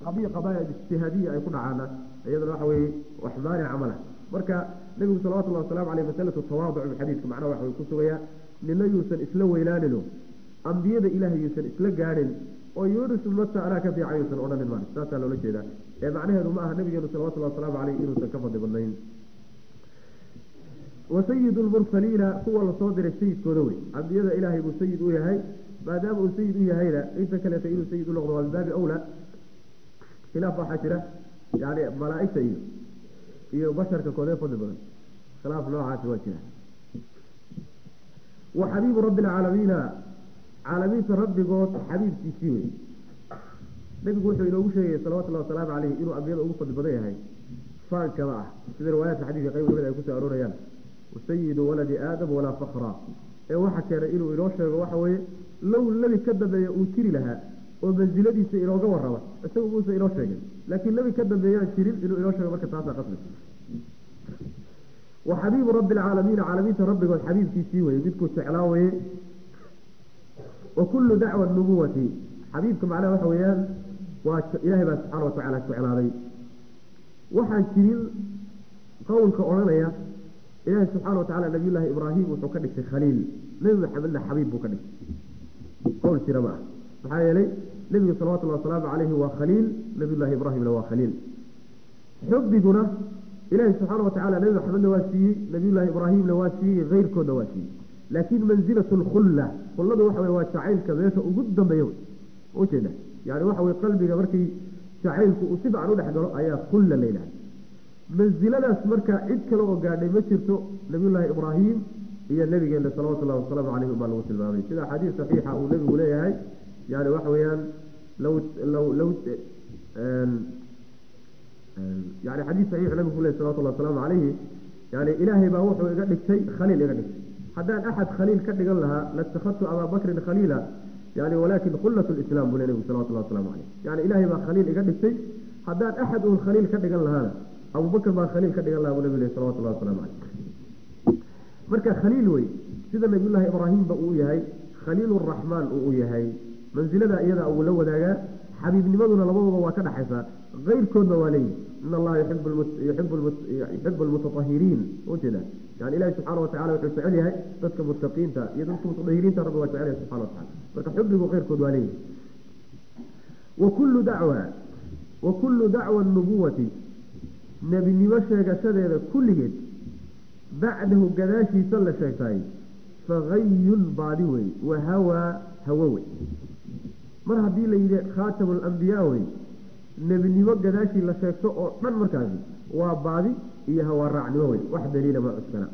qadiya qadaaya ijtihaadiya ay ku dhacaana iyadana waxa weeye wax maanica ma lah marka nebigu salawatullahi wasalaamu caleyh masalatu tawaaduc xadiidka macnaha waxa ku sugayaa nina yuusan isla weynaanino ambiyada ilaahay yuusan isla gaadhin oo yuunus mata anaa ka fiican yuusan odhanin maa saasaa loola jeedaa ee macnaheedu ma aha nabigeenu salawatullahi wasalaamu caleyh inuusan ka fadli badnayn wasayid lmursaliina kuwa lasoo diray sayidkooda wey ambiyada ilaahay buu sayid u yahay maadaama uu sayid u yahayna inta kaleeta inuu sayid u noqdo waa min baabi awla khilaaf waxaa jira yani malaaigta iyo iyo basharka koodee fadli badan khilaaf noocaasi waa jira wa xabiibu rabbi alcaalamiina caalamiinta rabbigood xabiibkiisii wey nabigu wuxuu inoogu sheegaya salawatullahi wasalaamu caleyh inuu ambiyada ugu fadli badan yahay faankama ah sida riwaayaadka xadiidka qayb lamid ay kusoo aroorayaan wasayidu waladi aadam walaa fakra ee waxa keenay inuu inoo sheego waxa weeye low nebi ka dambeeya uu jiri lahaa oo mansiladiisa inooga warraba isagu muusa inoo sheegay laakiin nebi ka dambeeyaan jirin inuu inoo sheego marka taasaa qasbi wa xabiibu rabbi alcaalamiina caalamiinta rabbigood xabiibkiisii weye midkuu jeclaa weye wa kullu dacwa nubuwati xabiibka macnaha waxa weeyaan waa ilaahay baa subxaana watacaala jeclaaday waxaan jirin qowlka odhanaya ilaahay subxaana watacala nabiyullaahi ibraahim wuxuu ka dhigtay khaliil nebi maxamedna xabiib buu ka dhigtay qowl jira ma ah maxaa yeelay nebigu salawatullahi wasalaamu caleyhi waa khaliil nabiyullaahi ibraahimna waa khaliil xubbiguna ilaahay subxaana watacaala nebi maxamedna waa siiyey nabiyullaahi ibraahimna waa siiyey keyrkoodna waa siiyey laakiin mansilatu lkhulla khulladu waxa wey waa jacaylka meesha ugu dambeeya ujeeda yani waxa wey qalbiga markii jacaylku uu si fican u dhex galo ayaa khulla la yidhahda mansiladaas marka cid kale oo gaadhay ma jirto nabiyullaahi ibraahim iyo nabigeena salawatullahi wasalaamu caleyhi baa lagu tilmaamay sida xadiis saxiixa uu nebigu leeyahay yani waxa weeyaan law law law yani xadiis saxiix nabigu leeyahy salawatullahi wasalaamu caleyhi yani ilaahay baa wuxuu iga dhigtay khaliil iga dhigtay haddaan axad khaliil ka dhigan lahaa latakhadtu abaa bakrin khaliila yani walakin khullat lislaam buu le nebigu salawatullahi wasalaamu caleyh yani ilaahay baa khaliil iga dhigtay haddaan axad uun khaliil ka dhigan lahaana abubakr baa khaliil ka dhigan laha buu nabi leh salawatullahi wasalaamu caleyh marka khaliil wey sida nabiyullaahi ibraahimba uu yahay khaliil raxmaan uu yahay mansilada iyada uu la wadaagaa xabiibnimaduna labadooda waa ka dhaxaysaa keyrkoodna waa leeyihi in allaha yuxibu lmutaahiriin ujeeda yani ilahi subxaana watacala wuxuu jecel yahay dadka mutaqiinta iyo dadka mutaahiriinta rabbi waa jecel yahay subxana watacala marka xubbigu keyrkood waa leeyihi wakullu dacwa wa kullu dacwa nubuwati nebinimo sheegashadeeda kulligeed bacdahu gadaashiisa la sheegtay fagayun baadi wey wa hawaa hawo wey mar haddii la yidhi khaatamu alambiyaa wey nebinimo gadaashii la sheegto oo dhan markaasi waa baadi iyo hawaa raacnimo wey wax daliila ma cuskana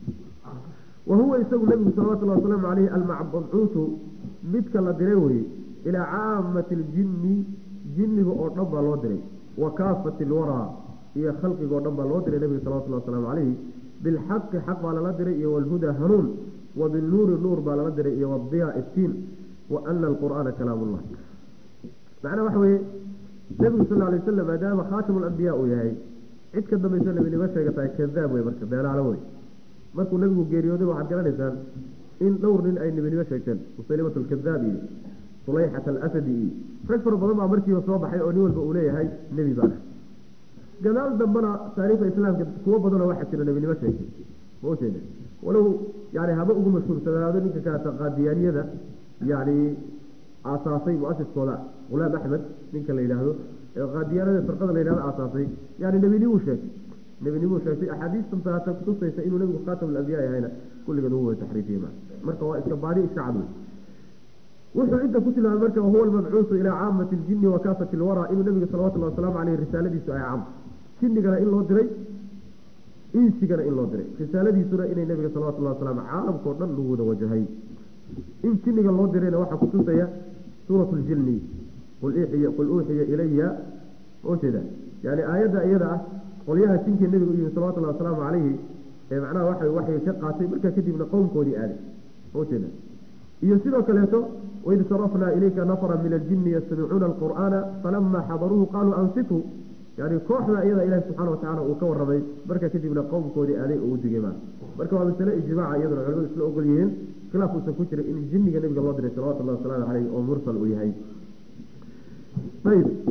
wa huwa isagu nebigu salawatullahi wasalaamu caleyhi almabcuutu midka la diray weye ilaa caamati aljinni jinniga oo dhan baa loo diray wa kaafati alwaraa iyo khalqiga o dhan baa loo diray nebiga salawatullahi wasalaamu caleyhi bilxaqi xaq baa lala diray iyo walhuda hanuun wa binuuri nuur baa lala diray iyo wadiya iftiin wa ana alqur'aana kalaam ullah macnaha waxa weeye nebigu sal alay wasalam maadaama khaatamu alambiyaa uu yahay cid ka dambayso nebinimo sheegatahay kadaab wey marka beelaalo wey markuu nebigu geeriyooday waxaad garanaysaan in dhowr nin ay nebinimo sheegteen musalimat alkadaab iyo sulayxat alasadi iyo rag fara badan baa markiiba soo baxay oo nin walba uu leeyahay nebi baana gadaal dambana taariikhda islaamka kuwo badanoo waxaa jira nebinimo sheegtay ma ujeeda walow yani haba ugu mashhuursanaado ninka kaata qaadiyaaniyada yani aasaasay muasiskooda hulaam axmed ninka la yidhaahdo ee qaadiyaanada firqada la yidhahdo aasaasay yani nebinimuu sheegtay nebinimuu sheegtay axaadiistan taata kutusaysa inuu nebigu khaatam alambiyaa yahayna kulligeed ugu wada taxriifiyey ma marka waa iska baadi iska cad wey wuxuu inta ku tilmaamay marka wahuwa almabcuusu ilaa caamati ljini wa kaafati lwaraa inuu nebiga salawatullahi wasalaamu caleyh risaaladiisu ay caam jinnigana in loo diray insigana in loo diray risaaladiisuna inay nebiga salawatullahi wasalaamu caalamkao dhan lagu wada wajahay in jinniga loo dirayna waxaa kutusaya suuratu ljinni qul uuxiya ilaya ujeeda yani aayadda iyada ah qolyaha jinkii nebiga u yimi salawatullahi wasalaamu caleyhi ee macnaha waxa waxay ka qaatay markaa kadibna qowmkoodii aaday ujeeda iyo sidoo kaleeto waid sarafnaa ilayka nafra min aljini yastamicuuna alqur'aana falama xadaruuhu qaaluu ansituu yani kooxda iyada ilahi subxaana watacala uu ka warramay markaa kadibna qowmkoodii aaday oo u digay maa marka waa masale ijmaaca iyaduna culimadu isla ogol yihiin khilaaf uusan ku jiray in jinniga nebiga loo diray salawatullahi wasalaamu caleyh oo mursal uu yahay ayb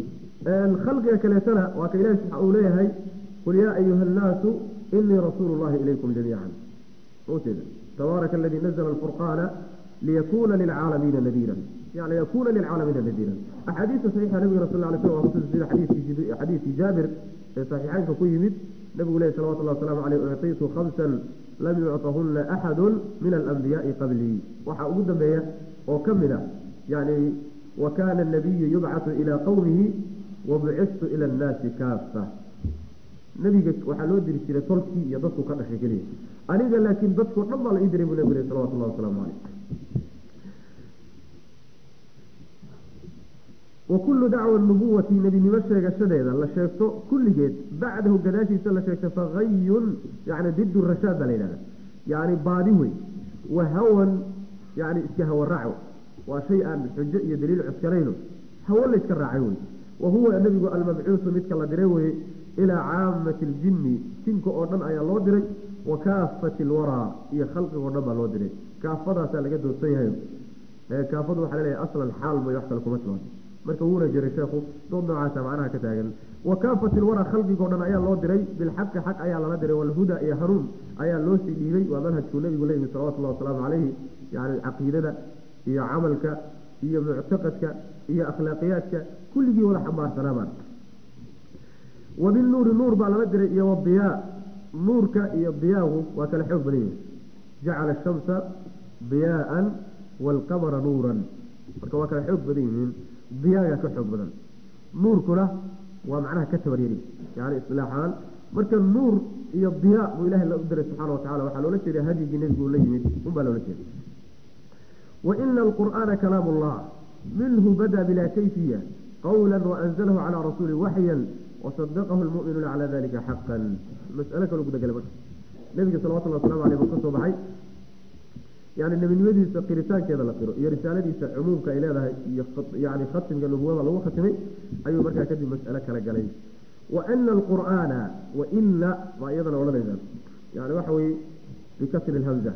khalqiga kaleetana waa ka ilahi uu leeyahay qul yaa ayuha annaasu inii rasuulu llahi ilaykum jamiican ujeeda tabaaraka aladii nazla alfurqaana liyakuna lilcaalamiina nadiira yani yakuna lilcaalamiina nadiira axaadiista saxiixa nabiga sal lay slam waa kutusi sida xadiidkii jaabir ee saxiixeynka ku yimid nabigu lehy salawatullah waslamu caleyh uctiitu khamsan lam yucطahuna axadu min alambiyaai qablii waxaa ugu dambeeya oo ka mid a yani wa kana anabiyu yubcatu ilaa qowmihi wabucistu ila annaasi kaafa nabiga waxaa loo diri jiray tolkii iyo dadku ka dhashay keliya aniga laakiin dadkao dhan baa la ii diray buu nabigu leh salawatullahi wasalaamu caleyh wa kullu dacwa nubuwati nebinimo sheegashadeeda la sheegto kulligeed bacdahu gadaashiisa la sheegto fagayun yani didu rashaad baa la yidhahda yani baadi wey wa hawan yani iska hawa raaco waa shay aan xujo iyo daliil cuskanayno hawo la yska raacay wey wa huwa nebigu almabcuusu midka la diray weye ilaa caamati ljinni jinka oo dhan ayaa loo diray wa kaafati alwaraa iyo khalqigo dhan baa loo diray kaafadaasaa laga doodsan yahay kaafadu waxaa laleeyahay aslan xaal mooy wax kale kuma timaado marka wuuna jiray sheekhu dood noocaasa macnaha ka taagan wa kaafati alwaraa khalqigoo dhan ayaa loo diray bilxaqi xaq ayaa lala diray walhuda iyo hanuun ayaa loo sii dhiibay waa manhajkuu nabigu leeyimi salawatullahi wasalaamu caleyhi yani caqiidada iyo camalka iyo muctaqadka iyo akhlaaqiyaadka kulligii wada xambaarsanaamaan wabilnuuri nuur baa lala diray iyo wadiyaa nuurka iyo diyaagu waa kala xoog badan yihin jacala ashamsa diyaaan waalqamara nuuran marka waa kala xoog badan yihiin diyaaga ka xoog badan nuurkuna waa macnaha ka tabaryari yani isilaaxaan marka nuur iyo diyaa buu ilahay la u diray subxaana watacala waxaa loola jeeda hadyigii nebigu la yimid unbaa loola jeeda waina alqur'aana kalaam ullah minhu bada bilaa kayfiya qawla waanzalahu calaa rasuuli waxyan wasadaqahu lmu'minuuna calaa dalika xaqan mas'alo kaloo gudagala marka nebiga salawatullahi waslamu aleyh buu ka soo baxay yani nebinimadiisa qiritaankeeda la qiro iyo risaaladiisa cumuumka ay leedahay iyo yani khatimka nubuwada lagu khatimay ayuu markaa kadib mas'alo kala galay waana alqur'aana waina baa iyadana odhanaysaa yani waxa weye bikasri lhamza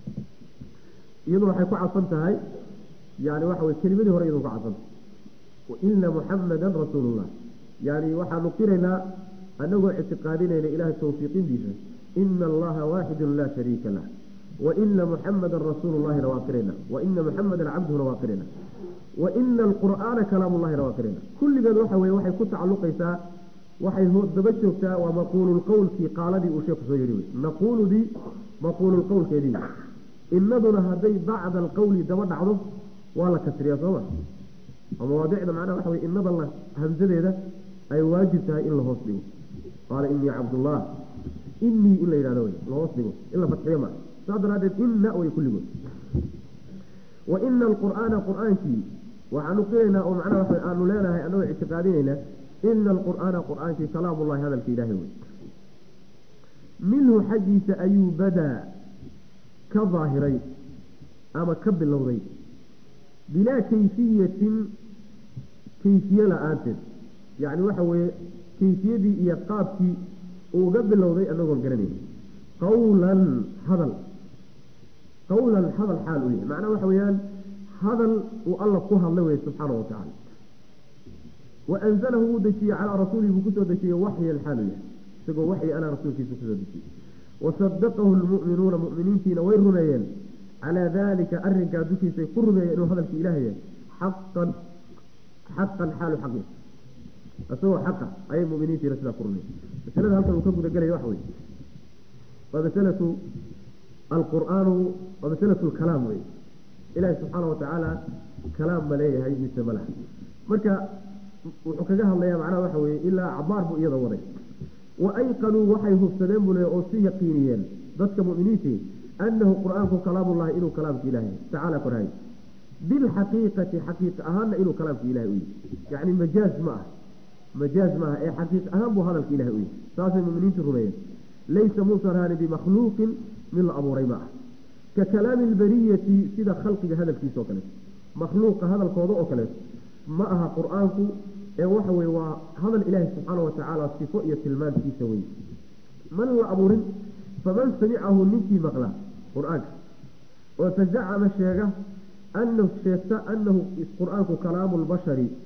iyadu waxay ku cadfan tahay yani waxa weye kelimadii hore iyadu ku cadfanta waina muxamadan rasuulullah yani waxaanu qiraynaa anagoo ictiqaadinayna ilahay tawfiiqindiisa ina allaha waaxidun laa shariika lah waina muxamadan rasuulu llahina waa qirayna waina muxamadan cabduhuna waa qirayna waina alqur'aana kalaam llahina waa qirayna kulligeed waxa weye waxay ku tacaluqaysaa waxay daba joogtaa waa maquululqowlkii qaaladii uu sheeku soo yihi wey naquuludii maquululqowlkeedii inaduna hadday bacda alqowli daba dhacdo waa la kasriyaa sooma oo mawaadicda macnaha waxa wey inada la hamsadeeda ay waajib tahay in la hoos dhigo qaala inii cabdullah inii in la yidhahdo wey la hoos dhigo in la fadxiyo ma saas daraadeed ina way kulligood wa ina alqur'aana qur'aankii waxaanu qiraynaa oo macnaha waxa aanu leenahay anagoo ictiqaadinaynaa ina alqur'aana qur'aankii kalaamullahi hadalka ilaahay wey minhu xaggiisa ayuu badaa ka daahiray ama ka bilowday bilaa kayfiyatin kayfiye la-aanteed yacni waxa weeye kayfiyadii iyo qaabkii uuga bilowday anagoon garanayn qawlan hadal qawlan hadal xaal u yahay macnaha waxa weeyaan hadal uu alla ku hadlay wey subxaana wa tacaala wa anzalahu wuu dejiyey calaa rasuulihi buu kusoo dejiyey waxyan xaal u yahay isagoo waxyi alaa rasuulkiisa kusoo dejiyey wasadaqahu lmu'minuuna mu'miniintiina way rumeeyeen calaa daalika arrinkaa dushiisay ku rumeeyeen inuu hadalkii ilaah yahay xaqan xaqan xaalu xaqi isagoo xaqa ayay muminiintiina sidaa ku rumeeyeen masalada halkan uu ka gudagelaya waxa wey waa masalatu alqur'aanu waa masalatu lkalaam wey ilaahi subxaana watacaala kalaam ma leeyahay mise ma laha marka wuxuu kaga hadlayaa macnaha waxa weye ilaa cabaar buu iyada waday wa ayqanuu waxay hubsadeen buu leeya oo si yaqiiniyeen dadka muminiintii anahu qur'aanku kalaamullahi inuu kalaamka ilahay tacaala korhay bilxaqiiqati xaqiiqa ahaanna inuu kalaamka ilahay u yihi yacni majaaz ma ah majaaz maaha ee xaqiiq ahaan buu hadalka ilahay u yihi saasay muminiintu rumeeyeen laysa muusan haani bimakhluuqin mid la abuuray ma ah ka kalaami albariyati sida khalqiga hadalkiisa oo kaleeto makhluuqa hadalkooda oo kaleeto ma aha qur-aanku ee waxa weye waa hadal ilaahi subxaana watacaala sifo iyo tilmaantiisa wey man la abuurin faman samicahu ninkii maqla qur-aanka oo tazacama sheega anahu sheegta anahu qur-aanku kalaamu lbashari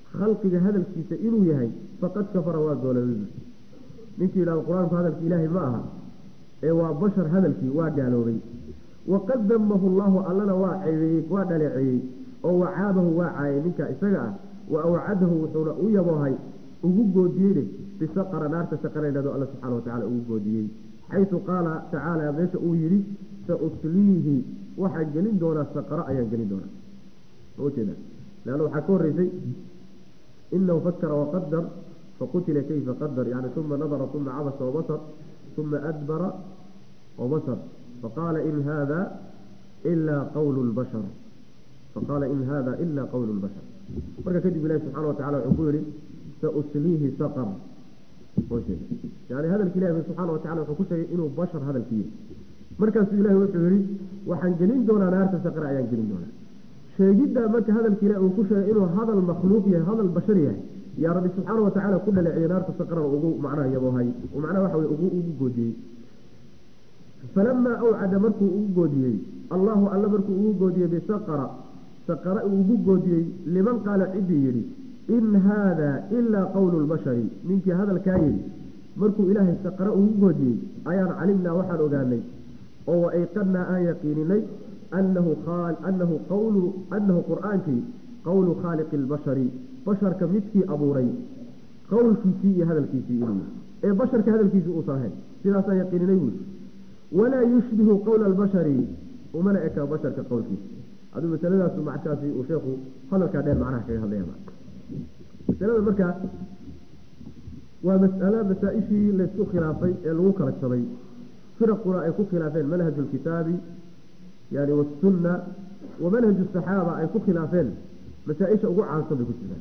khalqiga hadalkiisa inuu yahay faqad kafara waa gooloobay ninkii yidhahdo qur-aanku hadalki ilaahay ma aha ee waa bashar hadalkii waa gaaloobay waqad damahu llahu allana waa ceebeeyey waa dhaleeceeyey oo wacaabahu waa caayay ninka isaga ah wa awcadahu wuxuuna u yaboohay ugu goodiyeyne bisaqara naarta saqaraydhado alla subxana watacala ugu goodiyey xaysu qaala tacaala meesha uu yidhi sausliihi waxaan gelin doonaa saqaro ayaan gelin doonaa ujeeda leanna waxaa ka horeysay inahu fakara waqadar faqutila kayfa qadar yani uma nadara uma cabasa wabasar uma adbara wabasar faqaala in hada ilaa qawlu lbashar faqaala in hada ila qawlu lbashar marka kadib ilahi subxana watacala wuxuu ku yihi sausliihi saqar yani hadalki ilahi subxaana watacala wuxuu ku sheegay inuu bashar hadalki yihi markaasuu ilahi wuxuu yihi waxaan gelin doonaa naarta saqra ayaan gelin doonaa sheegiddaa marka hadalki ilahi uu ku sheegay inuu hadal makhluuq yahay hadal bashar yahay yaa rabbi subxaana watacaala ku dhaleeciyey naarta saqrana ugu macnaha yaboohay macnaha waxa wey ugu ugu goodiyey falamaa awcada markuu ugu goodiyey allahu alla markuu ugu goodiyey bisaqara saqara uu ugu goodiyey liman qaala ciddii yidhi in haada ilaa qowlu lbashari ninkii hadalkaa yidhi markuu ilaahay saqara ugu goodiyey ayaan calimnaa waxaan ogaanay oo waayqadnaa aan yaqiininay anahu anahu qawlu anahu qur-aankii qowlu khaaliqi lbashari basharka midkii abuuray qowlkiisii iyo hadalkiisii inuu ee basharka hadalkiisii uusan ahayn sidaasaan yaqiininay buuli walaa yushbihu qowla albashari umana eka basharka qowlkiisa aduu masaladaas mackaasi uu sheekhu hadalkaa dheer macnaha kaga hadlaya masalada marka waa mas'alo masaa-ishii laysku khilaafay ee lagu kala jabay firaquna ay ku khilaafeen manhaju lkitaabi yani wasunna wa manhaju saxaaba ay ku khilaafeen masaa-isha ugu caansan bay ku jiraan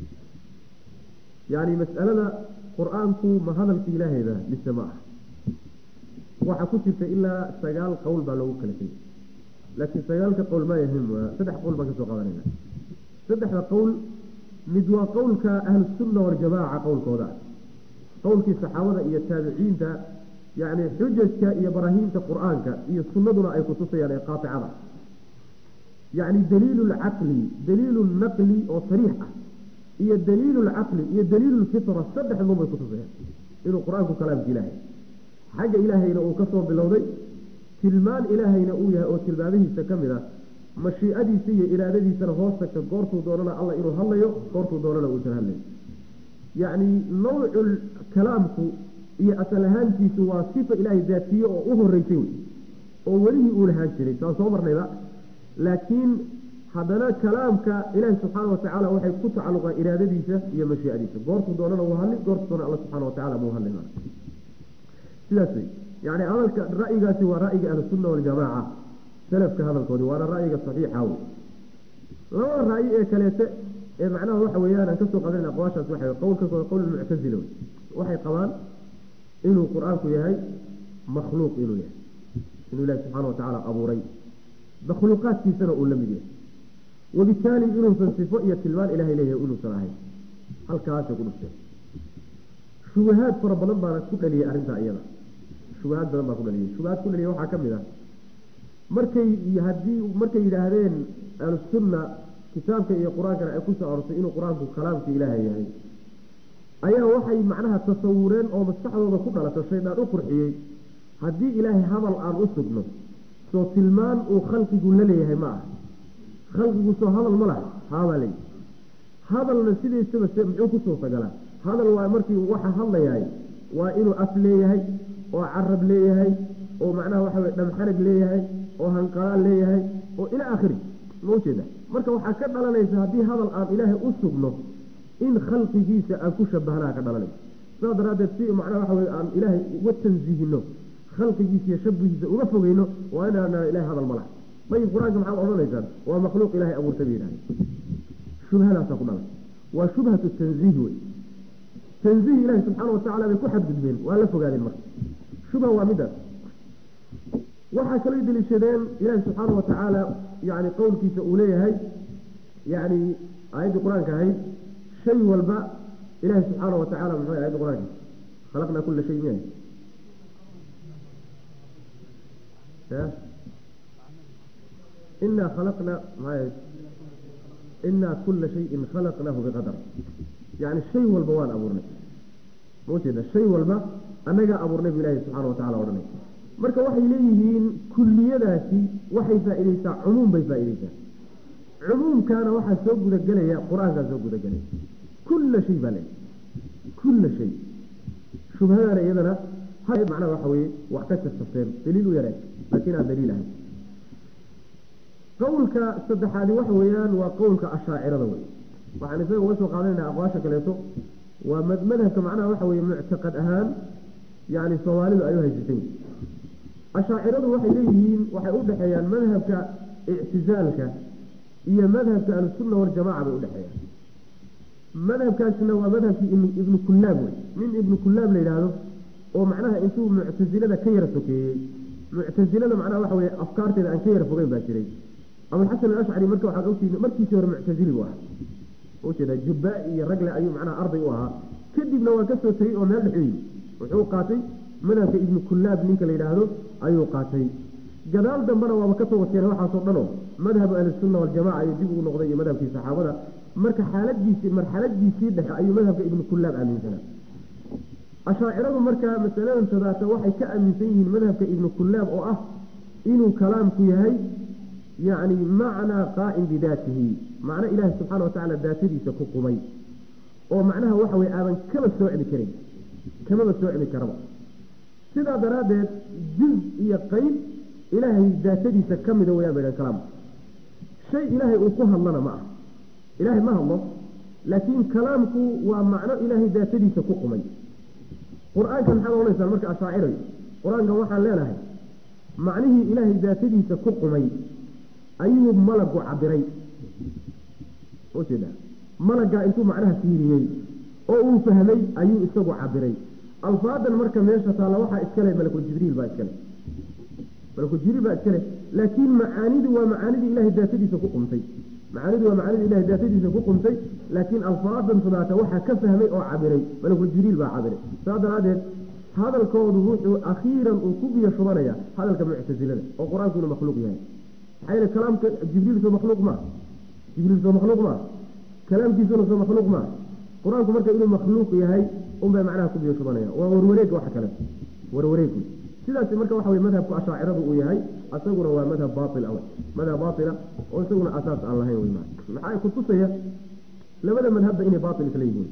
yani mas'alada qur-aanku ma hadalka ilaahayba mise ma ah waxaa ku jirta ilaa sagaal qowl baa loogu kala tegay laakiin sagaalka qowl ma yahim saddex qowl baan kasoo qaadanayna saddexda qowl mid waa qowlka ahlusunna waljamaaca qowlkooda qowlkii saxaabada iyo taabiciinta yani xujajka iyo barahiimta qur-aanka iyo sunnaduna ay kutusayaan ee qaaicada yani daliilu lcaqli daliilu naqli oo sariix ah iyo daliilu lcaqli iyo daliilu lfitra saddexdun bay kutusayaan inuu qur-aanku kalaamka ilaahay xagga ilaahayna uu kasoo bilowday tilmaan ilaahayna uu yahay oo tilmaamihiisa ka mid ah mashiicadiisa iyo iraadadiisana hoos tagta goortuu doonana alla inuu hadlayo goortuu doonana uusan hadlayo yacni nawcu kalaamku iyo asal ahaantiisu waa sifa ilaahay daatiye oo u horeysay wey oo welihii uu lahaan jiray saan soo marnayba laakiin haddana kalaamka ilaahi subxaana watacaala waxay ku tacalluqaan iraadadiisa iyo mashiicadiisa goortuu doonana uu hadli goortuu doona alla subxana watacala muu hadlay sidaas wey yani hadalka ra'yigaasi waa ra'yiga ahlusunna waljamaaca salafka hadalkoodi waana ra'yiga saxiixa wey labada ra'yi ee kaleete ee macnaha waxa weeyaan aan kasoo qadan aqwaashaas waxa qowlkaas waa qowl muctazila wey waxay qabaan inuu qur-aanku yahay makhluuq inuu yahay inuu ilahi subxaana watacaala abuuray makhluuqaadkiisana uu la mid yahay wabitaali inuusan sifo iyo tilmaan ilahay leeyahay inuusan ahayn halkaasay ku dhufteen shubahaad fara badan baana ku dhaliyay arrintaa iyada shubahaad badan baa ku dhaliyay shubahaad ku dhaliyay waxaa ka mid ah markay haddii markay yidhaahdeen ahlusunna kitaabka iyo qur-aankana ay kusoo arortay inuu qur-aanku kalaamka ilaahay yahay ayaa waxay macnaha tasawureen oo maskaxdooda ku dhalato shaydaan u qurxiyey haddii ilaahay hadal aan u sugno soo tilmaan uu khalqigu la leeyahay ma ah khalqigu soo hadal ma laha haabaa leeyi hadalna sidiisaba se muxuu ku suurtagalaa hadal waa markii waxa hadlayahay waa inuu af leeyahay oo carab leeyahay oo macnaha waxa wey dhamxarag leeyahay oo hanqalaal leeyahay oo ilaa akhiri ma ujeeda marka waxaa ka dhalanaysa haddii hadal aan ilaahay u sugno in khalqigiisa aan ku shabahnaa ka dhalanaysa sidaa daraaddeed si macnaha waxa wey aan ilaahay uga tansiihino khalqigiisa iyo shabihiisa uga fogeyno waa inaana ilahay hadal ma laha dayib qur-aanka maxaad odhanaysaan waa makhluuq ilahay abuurta bay yidhahda shubhadaasaa ku dhalan waa shubhatu tanziih wey tanziih ilahi subxaana watacala bay ku xadgudbeen waa la fogaadeen marka shubha waa midaas waxaa kaloo deliishadeen ilaahi subxaana watacaala yani qowlkiisa uu leeyahay yani aayaddii qur-aanka ahayd shay walba ilahi subxaana watacala muxuu ayadda qur-aanka khalaqnaa kula shay miya inaa khalaqna maxay inaa kula shayin khalaqnaahu biqadar yani shay walba waan abuurnay maujeeda shay walba annagaa abuurnay bu ilahi subxana watacala odhanay marka waxay leeyihiin kulliyadaasi waxay faa-ideysaa cumuum bay faa-ideysaa cumuumkaana waxaa soo gudagelaya qur-aankaa soo gudagelaya kulla shay baa le kulla shay shubhadaana iyadana macnaha waxa weye wax ka sirtafteen daliil u yareen laakiin aan daliil ahayn qowlka saddexaadi waxa weeyaan waa qowlka ashaacirada wey waxaan isaga uga soo qaadanayna aqwaasha kaleeto waa madhabka macnaha waxa weye muctaqad ahaan yani soomaalidu ay u haysatay ashaaciradu waxay leeyihiin waxay u dhexeeyaan madhabka ictizaalka iyo madhabka ahlusunna waljamaca bay udhexeeyaan madhabkaasna waa madhabkii ibnu kullaab wey nin ibnu kullaab la yidhaahdo oo macnaha intuu muctasilada ka yara sokeeyey muctasilada macnaha waxa weye afkaarteeda aan ka yara fogeyn baa jiray abulxasan alashcari marka waxaad ogtihiin markiisii hore muctasili buu ahaa ujeeda jubba iyo ragle ayuu macnaha arday u ahaa kadibna waa kasoo tegey oo meel dhexu yimi wuxuu qaatay madhabka ibnu kullaab ninka la yidhaahdo ayuu qaatay gadaal dambena waaba ka soo wateen waxaasoo dhan oo madhabu ahlisunna waljamaca ayuu dib ugu noqday iyo madhabkii saxaabada marka xaaladiisii marxaladiisii dhexe ayuu madhabka ibnu kullaab aaminsanaa ashaaciradu markaa masaladan sadaata waxay ka aaminsan yihiin madhabka ibnu kullaab oo ah inuu kalaamku yahay yacni macnaa qaa'im bidaatihi macno ilaahi subxaana watacaala daatadiisa ku qumay oo macnaha waxa weye aadan kaba soocmi karin kamaba soocmi karaba sidaa daraaddeed juz iyo qeyb ilaahay daatadiisa ka mida wayaan ba idhan kalaamku shay ilaahay uu ku hadlana ma ah ilaahay ma hadlo laakiin kalaamku waa macno ilaahay daatadiisa ku qumay qur-aanka maxaad odhanaysaan marka ashaacirayo qur-aankan waxaan leenahay macnihii ilaahay daatadiisa ku qumay ayuu malagu cabiray ujeeda malaggaa intuu macnaha fiiriyey oo uu fahmay ayuu isagu cabiray alfaadan marka meesha taalla waxaa iskale malakul jibriil baa iskale malakul jibriil baa iskale laakiin macaanidu waa macaanidii ilahay daatadiisa ku qumtay macaanidu waa macaanidii ilahay daatadiisa ku qumtay laakiin alfaadan sadaata waxaa ka fahmay oo cabiray malakul jibriil baa cabiray saa daraadeed hadalkoodu wuxuu akhiiran uu ku biyo shubanaya hadalka muctasilada oo qur-aanku inuu makhluuq yahay maxaa yeele kalaamka jibriil soo makhluuq maa jibriil soo makhluuq maa kalaamkiisuna soo makhluuq maa qur-aanku marka inuu makhluuq yahay unbay macnaha ku biyo shubanaya waa warwareeg waxa kale warwareegu sidaas marka waxa wey madhabku ashaaciradu uu yahay isaguna waa madhab baail aw madhab baaila oo isaguna asaas aan lahayn wey maxaa kutusaya labada madhabba inay baail isla yihiin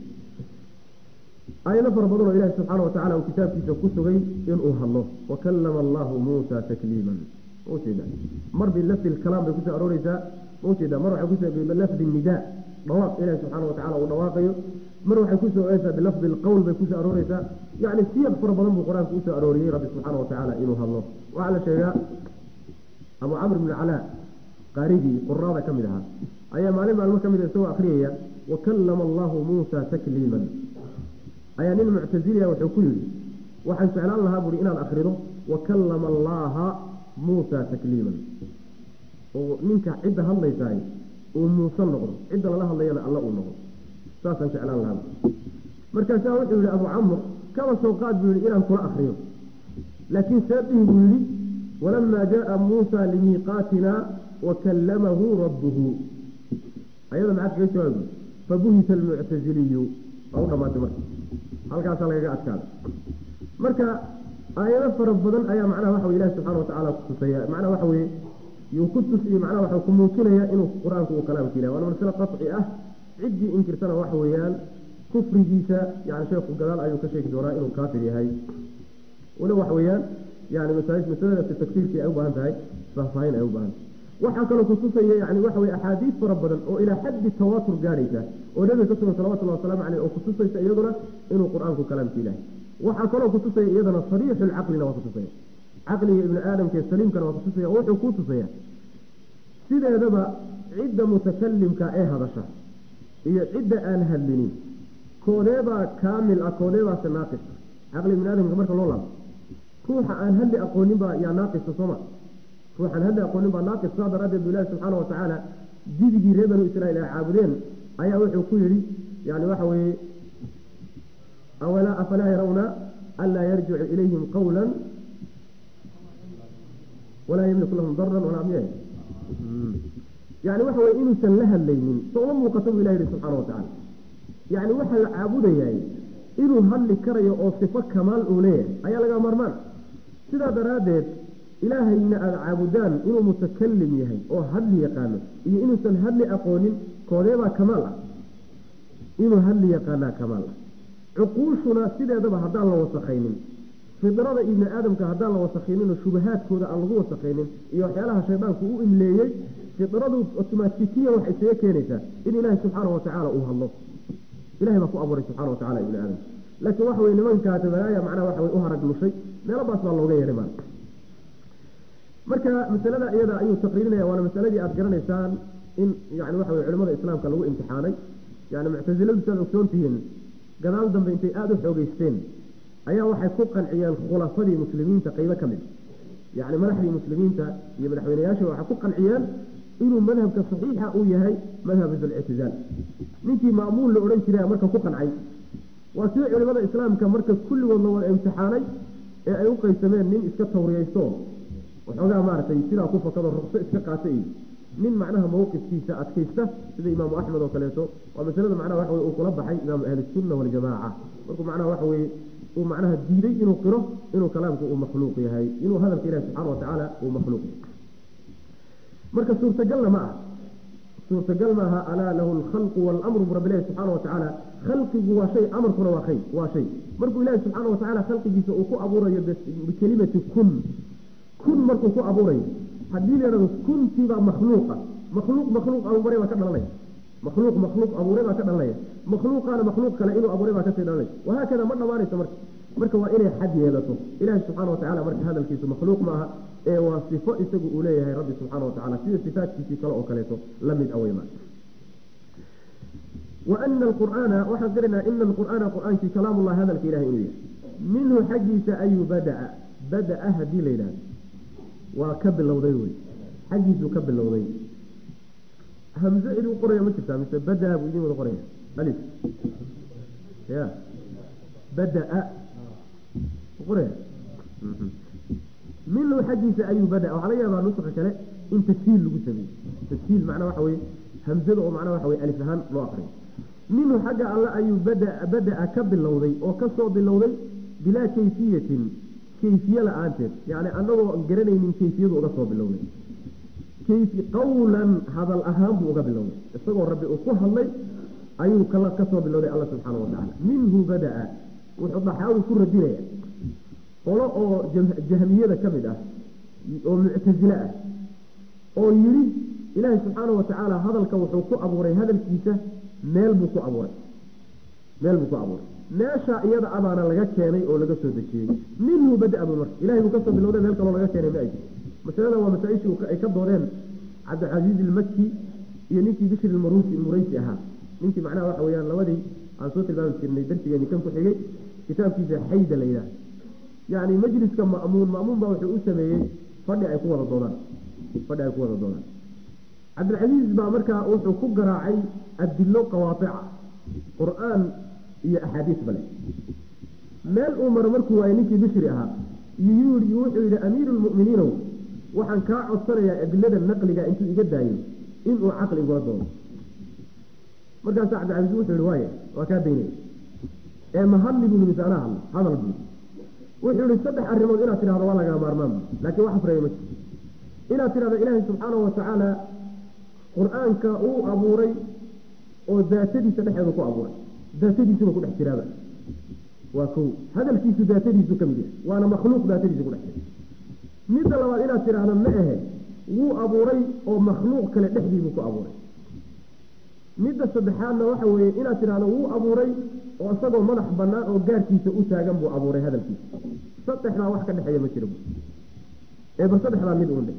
aayado fara badan oo ilahi subxaana watacala uu kitaabkiisa ku sugay inuu hadlo wakallama allahu muusa takliiman maujeeda mar bilafdi lkalaam bay kusoo arooreysaa maujeeda mar waxay kusoo bilafdi nidaa dhawaaq ilahi subxaana watacala uu dhawaaqayo mar waxay kusoo oreysaa bilafdi lqowl bay kusoo arooreysaa yani siyaq fara badan buu qur-aanku usoo arooriyey rabbi subxaana watacaala inuu hadlo waxaa la sheegaa abu camr bn calaa qaarigii quraada ka mid ahaa ayaa maalin maalmo ka mid a isagoo akriyaya wakallama allahu muusa takliiman ayaa nin muctaziliya wuxuu ku yidhi waxaan jeclaan lahaa buui inaad akrido wakallama allaha muusa takliiman oo ninka cidda hadlaysaay uu muuse noqdo cidda lala hadlayana alla uu noqdo saasaan jeclaan lahaa markaasaa wuxuu yihi abu camr kaba soo qaad buu yihi inaan kula akriyo laakiin seedihi buu yihi walamaa jaaa muusa limiiqaatina wakallamahu rabbuhu ayada maxaad kaga jawaabi fabuhita almuctaziliyu waa u dhamaatay marka halkaasaa lagaga adkaada marka aayado fara badan ayaa macnaha waxa wey ilahi subxana watacaala kutusaya macnaha waxa weye yuu ku tusiye macnaha waxa ku muujinaya inuu qur-aanku uu kalaamka ilahay waana masale qaci ah ciddii inkirtana waxa weeyaan kufrigiisa yani sheekhu gadaal ayuu ka sheegi doonaa inuu kaafir yahay wala waxa weeyaan yani masaladaasi takfiirkii ay u baahan tahay faahfaahin ay u baahan tahay waxaa kaloo kutusaya yani waxa weye axaadiis fara badan oo ilaa xaddi tawaatur gaadhaysa oo nabiga ka sugan salawatullahi wasalaamu caleyh oo kutusaysa iyaduna inuu qur-aanku kalaamka ilahay waxaa kaloo kutusaya iyadana sariixu lcaqlina waa kutusaya caqliga ibni aadamka saliimkana waa kutusaya oo wuxuu ku tusaya sideedaba cidda mutakalimka ee hadasha iyo cidda aan hadlinin koodeebaa kaamil ah koodeebaase naaqis caqli ibni aadamka marka loo laabo ruuxa aan hadli aqoonin baa yaa naaqisa sooma ruuxaan hadli aqoonin baa naaqis saa daraaddeed bu ilahi subxaana watacaala didigii reer banu israiil ay caabudeen ayaa wuxuu ku yidhi yani waxa weeye awalaa afalaa yarawna anlaa yarjicu ilayhim qawla walaa yamliku lahum daran walaa miya yani waxa weye inuusan la hadlaynin sooma muuqato buu ilahi yihi subxana watacaala yani waxaa la caabudayaay inuu hadli karayo oo sifo kamaal uu leeyahay ayaa laga maarmaan sidaa daraaddeed ilaahayna aada caabudaan inuu mutakalim yahay oo hadli yaqaano iyo inuusan hadli aqoonin koodeebaa kamaal ah inuu hadli yaqaanaa kamaal ah cuquushuna sideedaba haddaan la wasakaynin fidrada ibni aadamka haddaan la wasakayninoo shubahaadkooda aan lagu wasakaynin iyo waxyaalaha shaydaanku u imleeyey fidradu otomatikiya waxay isaga keenaysaa in ilaahay subxaana watacaala uu hadlo ilahay baa ku abuuray subxana watacala ibni aadam laakiin waxa weye nimankaa tabalaaya macnaha waxa way u harag lushay meelabaas baa looga yeedhay maala marka masalada iyada ayuu taqriirinaya waana masaladii aada garanaysaan in yani waxa weye culimada islaamka lagu imtixaanay yani muctasiladu siaad ogsoon tihiin gadaal dambe intay aada u xoogeysteen ayaa waxay ku qanciyeen khulafadii muslimiinta qeybo ka mid yani madaxdii muslimiinta iyo madaxweyneyaasha waxay ku qanciyeen inuu madhabka saxiixa uu yahay madhab ictizaal ninkii ma'muun la odhan jiray marka ku qancay waa sida culimada islaamka marka kulligood la wada imtixaanay ee ay u qeybsameen nin iska tawriyaysto waxoogaa maaragtay sidaa ku fakado ruqso iska qaata iyo nin macnaha mawqifkiisa adkaysta sida imaamu axmed oo kaleeto waa masalada macnaha waxa weye uu kula baxay imaamu ahlisunna waljamaaca markuu macnaha waxa weye uu macnaha diiday inuu qiro inuu kalaamku uu makhluuq yahay inuu hadalka ilahi subxana watacaala uu makhluuq yahay marka suurtagalna ma ah suurtagal maaha alaa lahu alkhalqu waalamru bu rabbi ilahi subxaana watacaala khalqigu waa shay amarkuna waa hay waa shay markuu ilaahi subxaana watacaala khalqigiisa uu ku abuurayo bikelimati kun kun markuu ku abuurayo haddii la yhahdo kuntiibaa makhluuqa makhluuq makhluuq abuuray baa ka dhalanaya makhluuq makhluuq abuuray baa ka dhalanaya makhluuqaana makhluuq kale inuu abuuray baa kasii dhalanaya wahaakada ma dhamaanayso marka marka waa inay xad yeelato ilaahi subxana watacala marka hadalkiisu makhluuq ma aha ee waa sifo isagu uu leeyahay rabbi subxaana watacala sida sifaatkiisii kale oo kaleeto lamid aweyma وأن القرآن وحن قرنا إن القرآن قرآن في كلام الله هذا الإله إليه منه حجيس أي بدأ بدأ هدي ليلان وكب اللوضي حجيس كب اللوضي همزة إلو قرية ما تفهم مثل بدأ بإذن القرية ألف يا بدأ قرية منه حجيس أي بدأ وعلي هذا نسخة كلا إن تسهيل لقو سبيل تسهيل معناه وحوي همزة ومعناه وحوي ألف هان لو أقري منه حاجة الله أي بدأ بدأ كب اللوضي وكسر باللوضي بلا كيفية كيفية لآنتر يعني أنه قرني من كيفية وقصر باللوضي كيف قولا هذا الأهم وقبل باللوضي استغل ربي أقوها الله أيه كلا كسر باللوضي الله سبحانه وتعالى منه بدأ وحضر حاول كل الدنيا qolo oo jahmiyada ka mid ah oo muctasile ah oo yidhi ilaahay subxaana watacaala hadalka wuxuu ku abuuray hadalkiisa meel buu ku abuuray meel buu ku abuuray meesha iyada abaana laga keenay oo laga soo dejiyey minhu bada buu marka ilahay buu kasoo bilowday meel kaloo laga keenay ma ay jirto masalada waa masaa-ishii ay ka doodeen cabdilcasiiz ilmaki iyo ninkii bishir ilmaruusi muraysi ahaa ninkii macnaha waxa weyaan labadii aan soo tilmaami jirnay darsigeeni kan ku xigay kitaabkiisa xayda la yidhaha yani majliska ma'muun ma'muun baa wuxuu u sameeyey fadhi ay ku wada doodaan fadhi ay ku wada doodaan cabdilcasiis baa markaa wuxuu ku garaacay adilo qawaaica qur-aan iyo axaadiis bale meel uu maro markuu waayey ninkii bishri ahaa yuyii wuxuu yidhi amiiru lmu'miniinow waxaan kaa codsanayaa adilada naqliga intuu iga daayo inuu caqli igula doodo markaasaa cabdilcasiis wuxuu yihi waaya waa kaa daynaya ee ma hadli buu mise anaa hadlo hadal buu wuxuu yihi saddex arrimood inaad tidhahdo waa lagaa maarmaan laakiin wax afreeya ma jirto inaad tidhahdo ilaahay subxaanahu watacaala qur-aanka uu abuuray oo daatadiisa dhexeedu ku abuuray daatadiisuba ku dhex jiraaba waa kow hadalkiisu daatadiisu ka mid yahay waana makhluuq daatadiisu ku dhex jira midda labaad inaad tidhaahdo ma ahe wuu abuuray oo makhluuq kale dhexdiibuu ku abuuray midda saddexaadna waxa weeye inaad tidhahdo wuu abuuray oo isagoo madax banaan oo gaarkiisa u taagan buu abuuray hadalkiisa saddexdaa wax ka dhexeeya ma jira ee bal saddexdaa mid uun dhe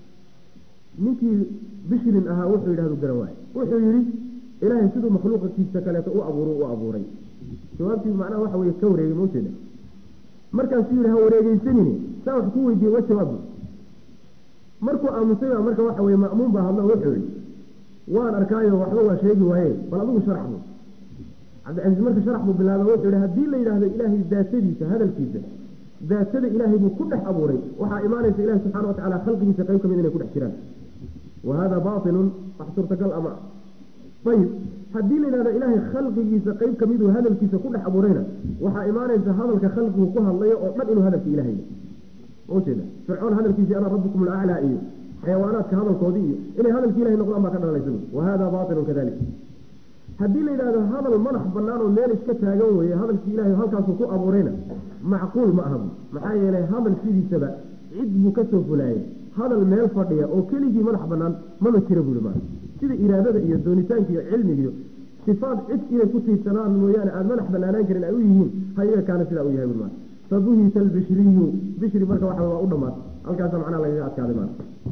ninkii bishrin ahaa wuxuu yidhahdu garan waaye wuxuu yidhi ilaahay siduu makhluuqkiisa kaleeto u abuuru u abuuray jawaabtii macnaha waxa weye ka wareegay maujeeda markaasuu yidhi ha wareegeysanini saa wax ku weydiiye wa jawaabu markuu aamusay baa marka waxa weye ma'muun baa hadlo wuxuu yidhi waan arkaayo waxba waa sheegi waaye bal adigu sharax bu cabdicasiis marka sharax buu bilaabay wuxuu yihi haddii la yidhaahdo ilaahay daatadiisa hadalkiisa daatada ilaahay buu ku dhex abuuray waxaa imaanaysa ilahi subxana watacala khalqigiisa qayb ka mid inay ku dhex jiraan wa hada bailun wax suurtagal ama ayib haddii la yidhahdo ilaahay khalqigiisa qeyb kamiduu hadalkiisa ku dhex abuurayna waxaa imaanaysa hadalka khalqigu ku hadlayo oo dhan inuu hadalka ilahay ujeeda fircoon hadalkiisii ana rabbukum alaclaa iyo xayawaanaadka hadalkoodii iyo inay hadalki ilahay noqdaan baa ka dhalanaysa wa hada bailun kadalik haddii la yidhahdo hadal madax banaan oo meel iska taagan weeye hadalkii ilahay halkaasuu ku abuurayna macquul ma aha bu maxaa yeelay hadal sidiisaba cid buu kasoo fulaayay hadal meel fadhiya oo keligii madax banaan mama jira buui maa sida iraadada iyo doonitaanka iyo cilmiga iyo sifaad cid inay ku tiirsanaan mooyaane aada madax banaanaan karin ay u yihiin hayaga kaana sidaa u yahay bui maa fabuhita albishriyu bishri marka waxa waa u dhamaad halkaasa macnaha lagaga adkaaday maa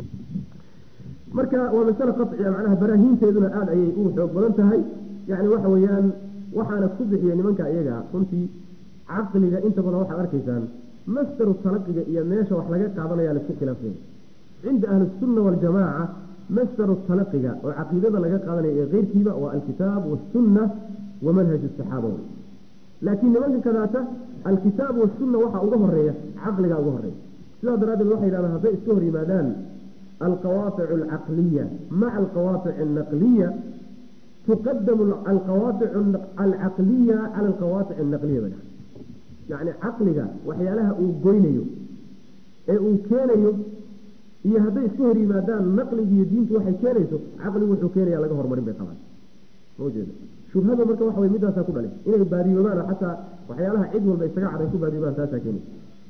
marka waa masale qaciya macnaha baraahiinteeduna aada ayay u xoog badan tahay yani waxa weeyaan waxaana ku bixiya nimanka iyaga runtii caqliga inta badan waxaad arkaysaan masdaru talaqiga iyo meesha wax laga qaadanaya laisku khilaafsanya cinda ahli sunna waljamaaca masdaru talaqiga oo caqiidada laga qaadanaya ee keyrkiiba waa alkitaab wasunna wa manhaj saxaaba laakiin nimanka kadaata alkitaab wasunna waxaa uga horeeya caqliga uga horeeya sidaa daraaddeed waxay yidhahdaan hadday iska hor yimaadaan alqawaatic alcaqliya maca alqawaatic alnaqliya tuqadamu alqawaatic alcaqliya cala alqawaatic alnaqliya ba yacni caqliga waxyaalaha uu goynayo ee uu keenayo iyo hadday iska hor yimaadaan naqliga iyo diintu waxay keenayso caqligu wuxuu keenaya laga horumarin bay qabaan maujeeda shubhada marka waxa wey midaasaa ku dhalay inay baadiyoobaan oo xataa waxyaalaha cid walba isaga caday ku baadiyoobaan taasaa keenaysa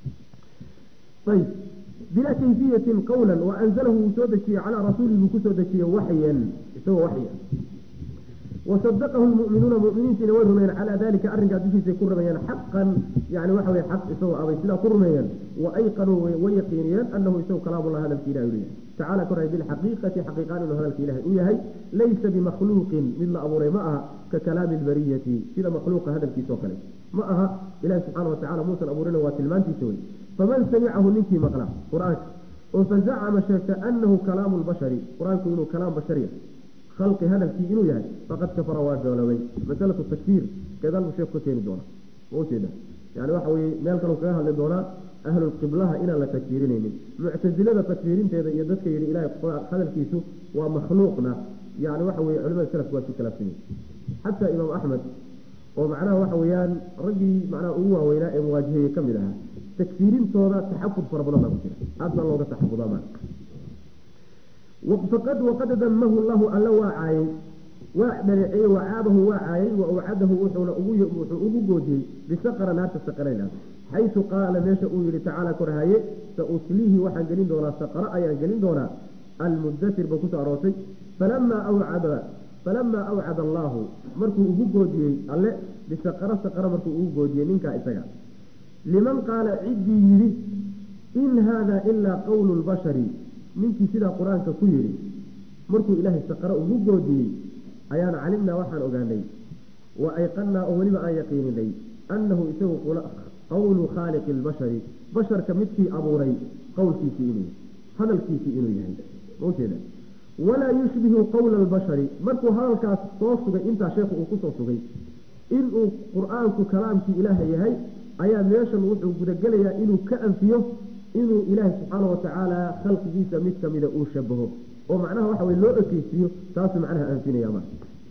ayib bilaa kayfiyatin qawlan wa anzalahu wuu soo dejiyey calaa rasuuli buu kusoo dejiyey waxyan isagoo waxya wasadaqahu lmu'minuuna mu'miniintiina way rumeeyeen calaa dalika arrinkaa dushiisay ku rumeeyeen xaqan yani waxa weye xaq isagoo abay sidaa ku rumeeyeen wa ayqanuu way yaqiiniyeen anahu isagu kalaamullah hadalki ilahi u yahay tacaala koray bilxaqiiqati xaqiiqaan inuu hadalka ilahay u yahay laysa bimakhluuqin mid la abuuray ma aha ka kalaami lbariyati sida makhluuqa hadalkiisa oo kale ma aha ilahi subxaana watacala muusan abuurina waa tilmaantiisa wey faman samicahu ninkii maqla qur-aanka oo fazacama sheegta anahu kalaamu lbashari qur-aanku inuu kalaam bashariya khalqi hadalkii inuu yahay faqad kafara waa gaaloobay masalatu takfiir gadaal buu sheeku ka keeni doona ma ujeeda yani waxa weye meel kaleu kaga hadli doonaa ahlulqiblaha inaan la takfiirinaynin muctasilada takfiirinteeda iyo dadka yidhi ilahay hadalkiisu waa makhluuqna yani waxa weye culimada salafku waa isku khilaafsan yihin xataa imaam axmed oo macnaha waxa weeyaan raggii macnaha ugu waaweynaa ee muwaajiheye ka mid ahaa takfiirintooda taxafud fara badan baa ku jira aad baa looga taxafudaa maa faqad waqad damahu llahu alla waa caayay waa dhaleeceeyey wacaabahu waa caayay wa awcadahu wuxuuna wuxuu ugu goodiyey bisaqara naarta saqarayna xaysu qaala meesha uu yihi tacaala korhaye sausliihi waxaan gelin doonaa saqara ayaan gelin doonaa almudatir ba kusoo aroortay falamaa awcada falamaa awcada allaahu markuu ugu goodiyey alle bisaqara saqara markuu ugu goodiyey ninkaa isaga liman qaala ciddii yidhi in haada ilaa qowlu lbashari ninkii sidaa qur-aanka ku yidhi markuu ilaahay saqaro ugu goodiyey ayaan calimnaa waxaan ogaanay wa ayqannaa oo weliba aan yaqiininay annahu isagu qowlu khaaliqi lbashari basharka midkii abuuray qowlkiisii inuu hadalkiisii inuu yahay maujeeda walaa yushbihu qowla albashari markuu hadalkaas soo sugay intaa sheekhu uu kusoo sugay inuu qur-aanku kalaamkii ilaaha yahay ayaa meeshan wuxuu gudagelayaa inuu ka anfiyo inuu ilaahay subxaana watacaala khalqigiisa mid kamida uu shabaho oo macnaha waxa wey loo ekeysiiyo taasuu macnaha anfinaya ma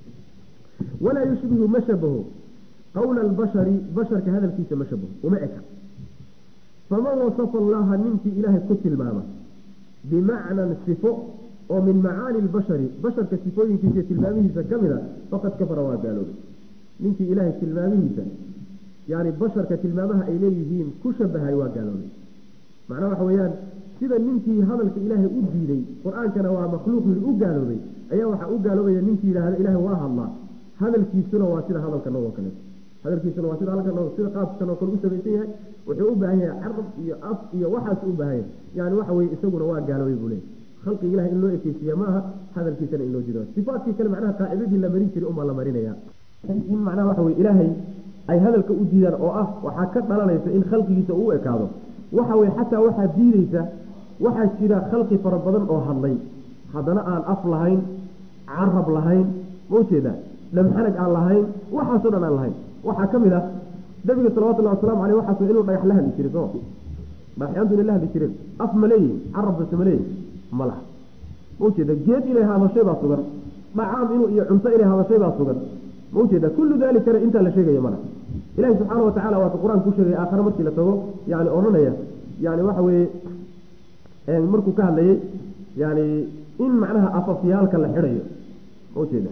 walaa yushbihu ma shabaho qowla albashari basharka hadalkiisa ma shabaho uma eka faman wasafa allaha ninkii ilaahay ku tilmaama bimacnan sifo oo min macaani lbashari basharka sifooyinkiisa iyo tilmaamihiisa ka mid a faqad kafara waa gaaloobay ninkii ilaahay tilmaamihiisa yani basharka tilmaamaha ay leeyihiin ku shabahay waa gaaloobay macnaha waxa weeyaan sida ninkii hadalka ilaahay u diiday qur-aankana waa makhluuq yii u gaaloobay ayaa waxaa u gaaloobaya ninkii yidhaahda ilaahay waa hadlaa hadalkiisuna waa sida hadalkan oo kale hadalkiisuna waa sida halkan sida qaabkan oo kale u samaysan yahay wuxuu u baahan yahay carab iyo af iyo waxaas u baahan yahay yani waxa weye isaguna waa gaaloobay buu leeyahy khalqiga ilahay in loo ekeysiiya ma aha hadalkiisana in loo jido sifaatkii kale macnaha qaacidadii la marin jiray unbaa la marinaya in macnaha waxa weye ilaahay ay hadalka u diidaan oo ah waxaa ka dhalanaysa in khalqigiisa uu ekaado waxa weye xataa waxaa diideysa waxaa jira khalqi fara badan oo hadlay haddana aan af lahayn carab lahayn ma ujeeda dhamxanag aan lahayn waxaasoo dhan aan lahayn waxaa ka mid ah nabiga salawatullahi waslamu aleyh waxaas inuu dhagax la hadli jiray soo dhagaxyaantu inay la hadli jireen af ma leeyihin carab base ma leeyihin ma laha maujeeda geed inay hadashay baa sugan dhacaam inuu iyo cunto inay hadashay baa sugan maujeeda kullu dalikana intaa la sheegaya mana ilahi subxaana watacala waata qur-aanka ku sheegay aakhare markii la tago yani odhanaya yani waxa weeye markuu ka hadlayay yani in macnaha afafyaalka la xidhayo maujeeda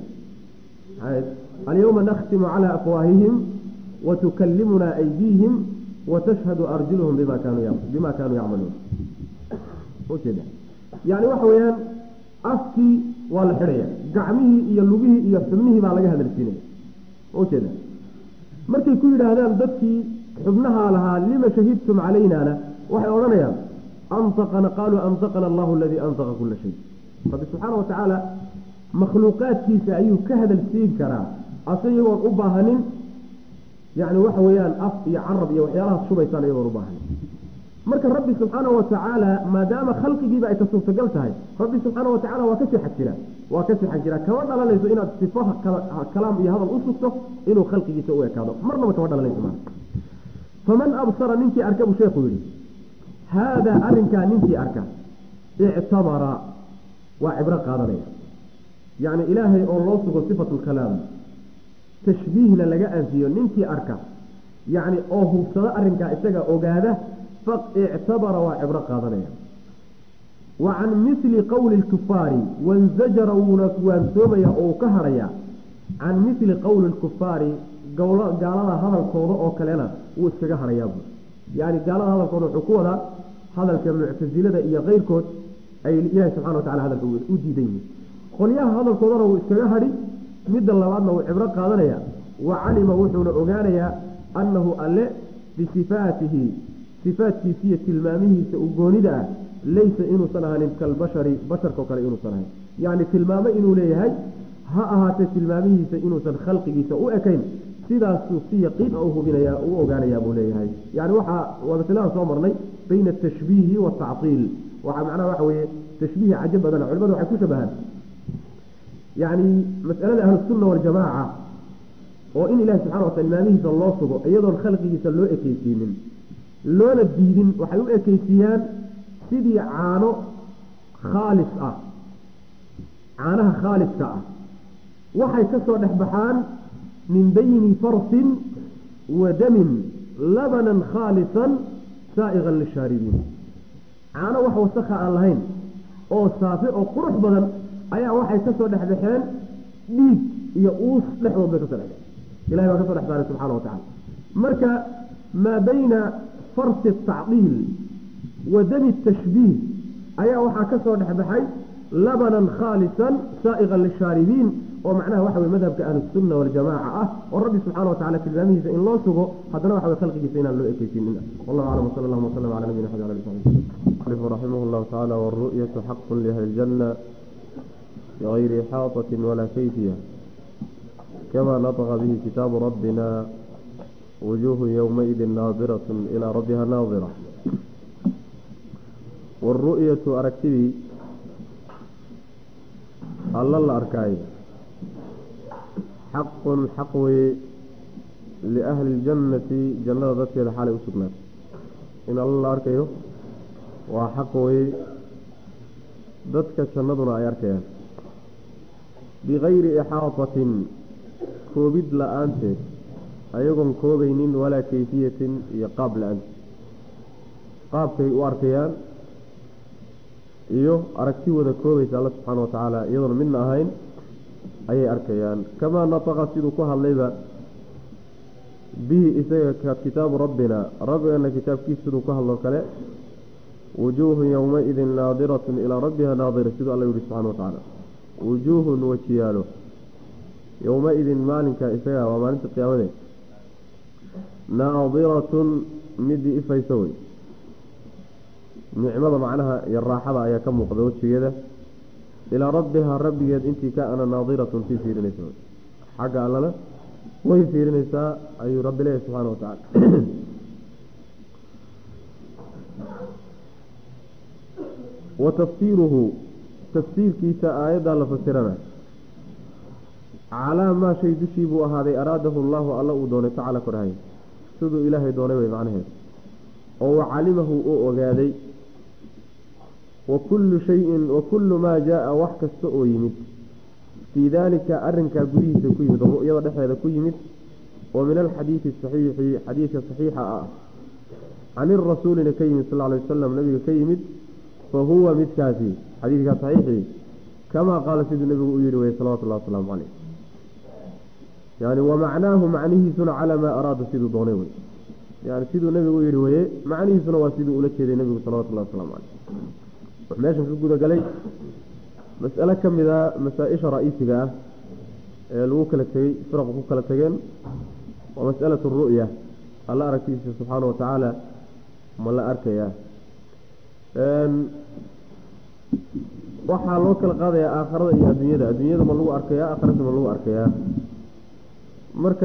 alyawma nakhtimu cala afwaahihim watukallimuna aydiihim watashhadu arjuluhum bima kaanuu bima kaanuu yacmaluun maujeeda yani waxa weeyaan afkii waa la xidhaya gacmihii iyo lugihii iyo xubnihii baa laga hadalsiinaya maujeeda markay ku yidhaahdaan dadkii xubnahaa lahaa lima shahidtum calaynana waxay odhanayaan antaqana qaaluu antaqana allahu aladii antaqa kula shay rabbi subxaana wa tacaala makhluuqaadkiisa ayuu ka hadalsiin karaa ase iyagoon u baahanin yani waxa weeyaan af iyo carab iyo waxyaalahaas shubaysaan iyagoon u baahanin marka rabbi subxaana wa tacaala maadaama khalqigiiba ay ka suurtagal tahay rabbi subxaana wa tacala waa kasii xag jiraa waa kasii xag jiraa kama dhalanayso inaad sifaha kalaam iyo hadal u sugto inuu khalqigiisa u ekaado marnaba kama dhalanayso maa faman absara ninkii arka buu sheekhu yihi haadaa arrinkaa ninkii arka ictabara waa cibro qaadanaya yacni ilaahay oo loo sugo sifatu lkalaam tashbiihna laga anfiyo ninkii arka yacni oo hubsado arrinkaa isaga ogaada ictabara waa cibro qaadanaya wa can mili qowli lkufaari wansajara wuuna waansoomaya oo uu ka hadhaya can mili qowli lkufaari gaalada hadalkooda oo kalena wuu iskaga hadhayaabuu yani gaalada hadalkooda wuxuu ku wadaa hadalka muctasilada iyo keyrkood ay ilaahi subxana wa tacala hadalka u diidan yihin qolyaha hadalkoodana wuu iskaga hadhi midda labaadna wuu cibro qaadanaya wa calima wuxuuna ogaanayaa annahu alle bisifaatihi sifaatkiisa iyo tilmaamihiisa u goonida ah laysa inuusan ahanin kalbashari basharkao kale inuusan ahayn yacni tilmaamo inuu leeyahay ha ahaatee tilmaamihiisa inuusan khalqigiisa u ekayn sidaasuu si yaqiin u hubinaya u ogaanayaa buu leeyahay yani waxaa waa masladan soo marnay bayna atashbiihi waatactiil waxaa macnaha waxa weeye tashbiihi cajo badana culimadu waxay ku shabahaan yacni masalada ahlusunna waljamaaca oo in ilahi subxana wataala tilmaamihiisa loo sugo iyadoon khalqigiisa loo ekeysiinin loona diidin waxay u ekeysiiyaan sidii caano khaalis ah caanaha khaaliska ah waxay ka soo dhex baxaan min bayni farsin wa damin labanan khaalisan saa'iqan lishaaribiin caano wax wasakha aan lahayn oo saafi oo qurux badan ayaa waxay ka soo dhex baxeen dhiig iyo uus dhexdood bay kasoo dhexbeen ilahay baa ka so dhex saaray subxana wa tacala marka maa bayna farsi atacdiil wa dami tashbiih ayaa waxaa ka soo dhexbaxay labanan khaalisan saa'iqan lishaaribiin oo macnaha waxa wey madhabka ahlusunna waljamaaca ah oo rabbi subxana wa tacala tilmaamihiisa in loo sugo haddana waxa wey khalqigiisa inaan loo ekeysiinin wallahu aclam wsala allahuma wslam cala nabiyina xabi ali sabi raximah llahu tacala wاlru'yatu xaqu liahli اljanna bغayri ixaaطaة wala kayfiya kama naطqa bihi kitaabu rabbina wujuuhu ywmaidi naadiraة ilaa rabbiha naadira wاru'yatu aragtidii alla la arkaayo xaqun xaq weye liahli اljannati jannada dadkeeda xaalay u sugnaatay in alla la arkayo waa xaq weye dadka jannaduna ay arkayaan bigayri ixaatatin koobid la-aanteed ayagoon koobaynin walaa kayfiyatin iyo qaab la-aanteed qaabkay u arkayaan iyo aragti wada koobaysa alla subxaana wa tacaala iyadoona midna ahayn ayay arkayaan kamaa nataqa siduu ku hadlayba bihi isaga kitaabu rabbina rabbigana kitaabkiisa siduu ku hadloo kale wujuuhun yowmaidin naadiratun ilaa rabbiha naadira siduu alla yihi subxana wa tacaala wujuuhun wajiyaalo yowma-idin maalinka isaga waa maalinta qiyaamade naadiratun midii ifaysa wey nicmada macnaha iyo raaxada ayaa ka muuqda wejigeeda ilaa rabbihaa rabbigeed intii ka ana naadiratun sii fiirinaysa xagga allana way fiirinaysaa ayuu rabbi leeyahy subxaana wa tacala wa tafsiiruhu tafsiirkiisa aayaddaa la fasirana calaa maa shay dushii buu ahaaday araadahu allaahu alla uu doonay tacala korhay siduu ilaahay doonay way macnaheed oo wa calimahu uu ogaaday wakullu shayin wakullu maa jaa wax kasta oo yimid fii daalika arrinkaa gudihiisa ku yimid oo ru'yada dhexdeeda ku yimid oo min alxadiidi saxiixi xadiidka saxiixa ah can irasuulina ka yimid sal lla alay wasalam nabiga ka yimid fa huwa midkaasi xadiidkaa saxiixii kamaa qaala siduu nebigu u yihi weye salawatullahi wasalaamu caleyh yani wamacnaahu macnihiisuna calaa maa araada siduu doonay wey yani siduu nebigu u yihi weye macnihiisuna waa siduu ula jeeday nebigu salawatullahi wasalaamu caleyh wuxuu meeshan ka gudagalay mas'alo ka mid a masaa-isha ra-iisiga ah ee lagu kala tegey firaqu ku kala tegeen waa mas'alatu ru'ya alla aragtiisa subxaana wa tacaala ma la arkayaa waxaa loo kala qaadayaa aakharada iyo adduunyada adduunyada ma lagu arkayaa aakharada ma lagu arkayaa marka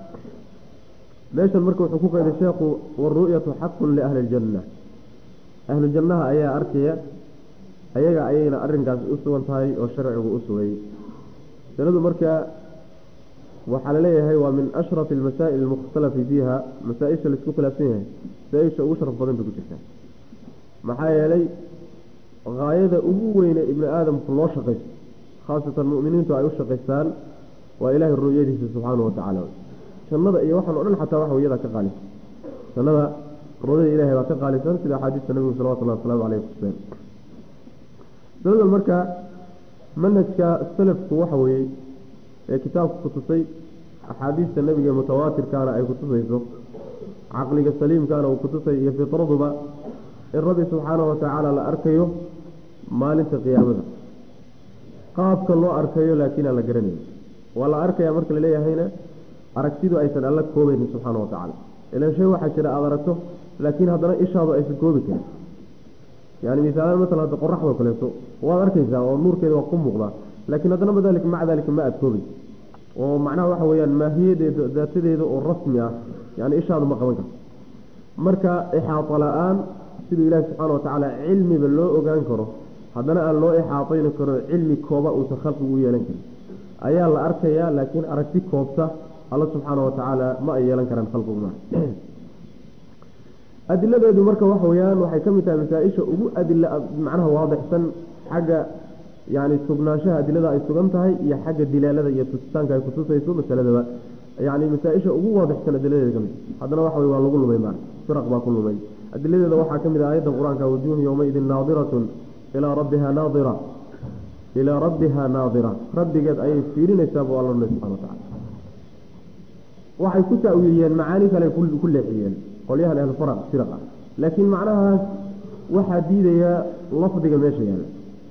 meeshan marka wuxuu ku qeyday sheekhu waru'yatu xaqun liahli ljanna ahlu jannaha ayaa arkaya ayaga ayayna arrinkaas u sugan tahay oo sharcigu u sugay sanadu marka waxaa laleeyahay waa min ashrafi almasaa'il almukhtalafi fiiha masaa-isha laisku khilaafsan yahay masaa-isha ugu sharaf badan bay ku jirtaa maxaa yeelay haayada ugu weyne ibni aadamku loo shaqaysto khaasatan mu'miniintu ay u shaqaystaan waa ilaahay ru'yadiisa subxaanahu watacaala jannada iyo waxaan o dhan xataa waxa iyadaa ka qaalisan jannada ru'yada ilahay baa ka qaalisan sida axaadiista nabigu salawatullahi wasalaamu caleyh kuseen masalada marka manhajka salafku waxa weeye ee kitaabku kutusay axaadiista nebiga mutawaatirkaana ay kutusayso caqliga saliimkaana uu kutusay iyo fitraduba in rabbi subxaanahu watacaala la arkayo maalinta qiyaamada qaabka loo arkayo laakiin aan la garanayn waa la arkaya marka laleeyahayna aragtidu aysan alla koobaynin subxaana watacaala ilan shay waxaa jira aada aragto laakiin haddana ishaadu aysan koobi karin yani misaalaan maala hadda qoraxdoo kaleeto waad arkaysaa oo nuurkeeda waa ku muuqdaa laakiin haddana madalik maca dalika ma aada koobay oo macnaha waxa weyaan maahiyadeeda daatadeeda oo rasmi ah yani ishaadu ma qaban karto marka ixaato la-aan siduu ilaahi subxaana watacaala cilmiba loo ogaan karo haddana aan loo ixaatayni karo cilmi kooba uusan khalqigu u yeelan karin ayaa la arkayaa laakiin aragti koobta alla subxaana watacaala ma ay yeelan karaan khalqigu ma adiladeedu marka waxa weyaan waxay ka mid tahay masaa-isha ugu adila macnaha waadixsan xagga yani sugnaanshaha adilada ay sugan tahay iyo xagga dilaalada iyo tusitaanka ay kutusayso masaladaba yani masaa-isha ugu waadixsan adiladeeda ka mid haddana waxa wey waa lagu lumay ma firaq baa ku lumay adiladeeda waxaa ka mid ah aayadda qur-aanka wujuuhu yowmaidin naadiratun ilaa rabbiha naadira ilaa rabbiha naadira rabbigeed ayay fiirinaysaa buu alla leh subxana watacala waxay ku taawiiliyeen macaani kale ku leexiyeen qolyahan ahlufara firaq ah laakiin macnahaas waxaa diidaya lafdiga meesha yaala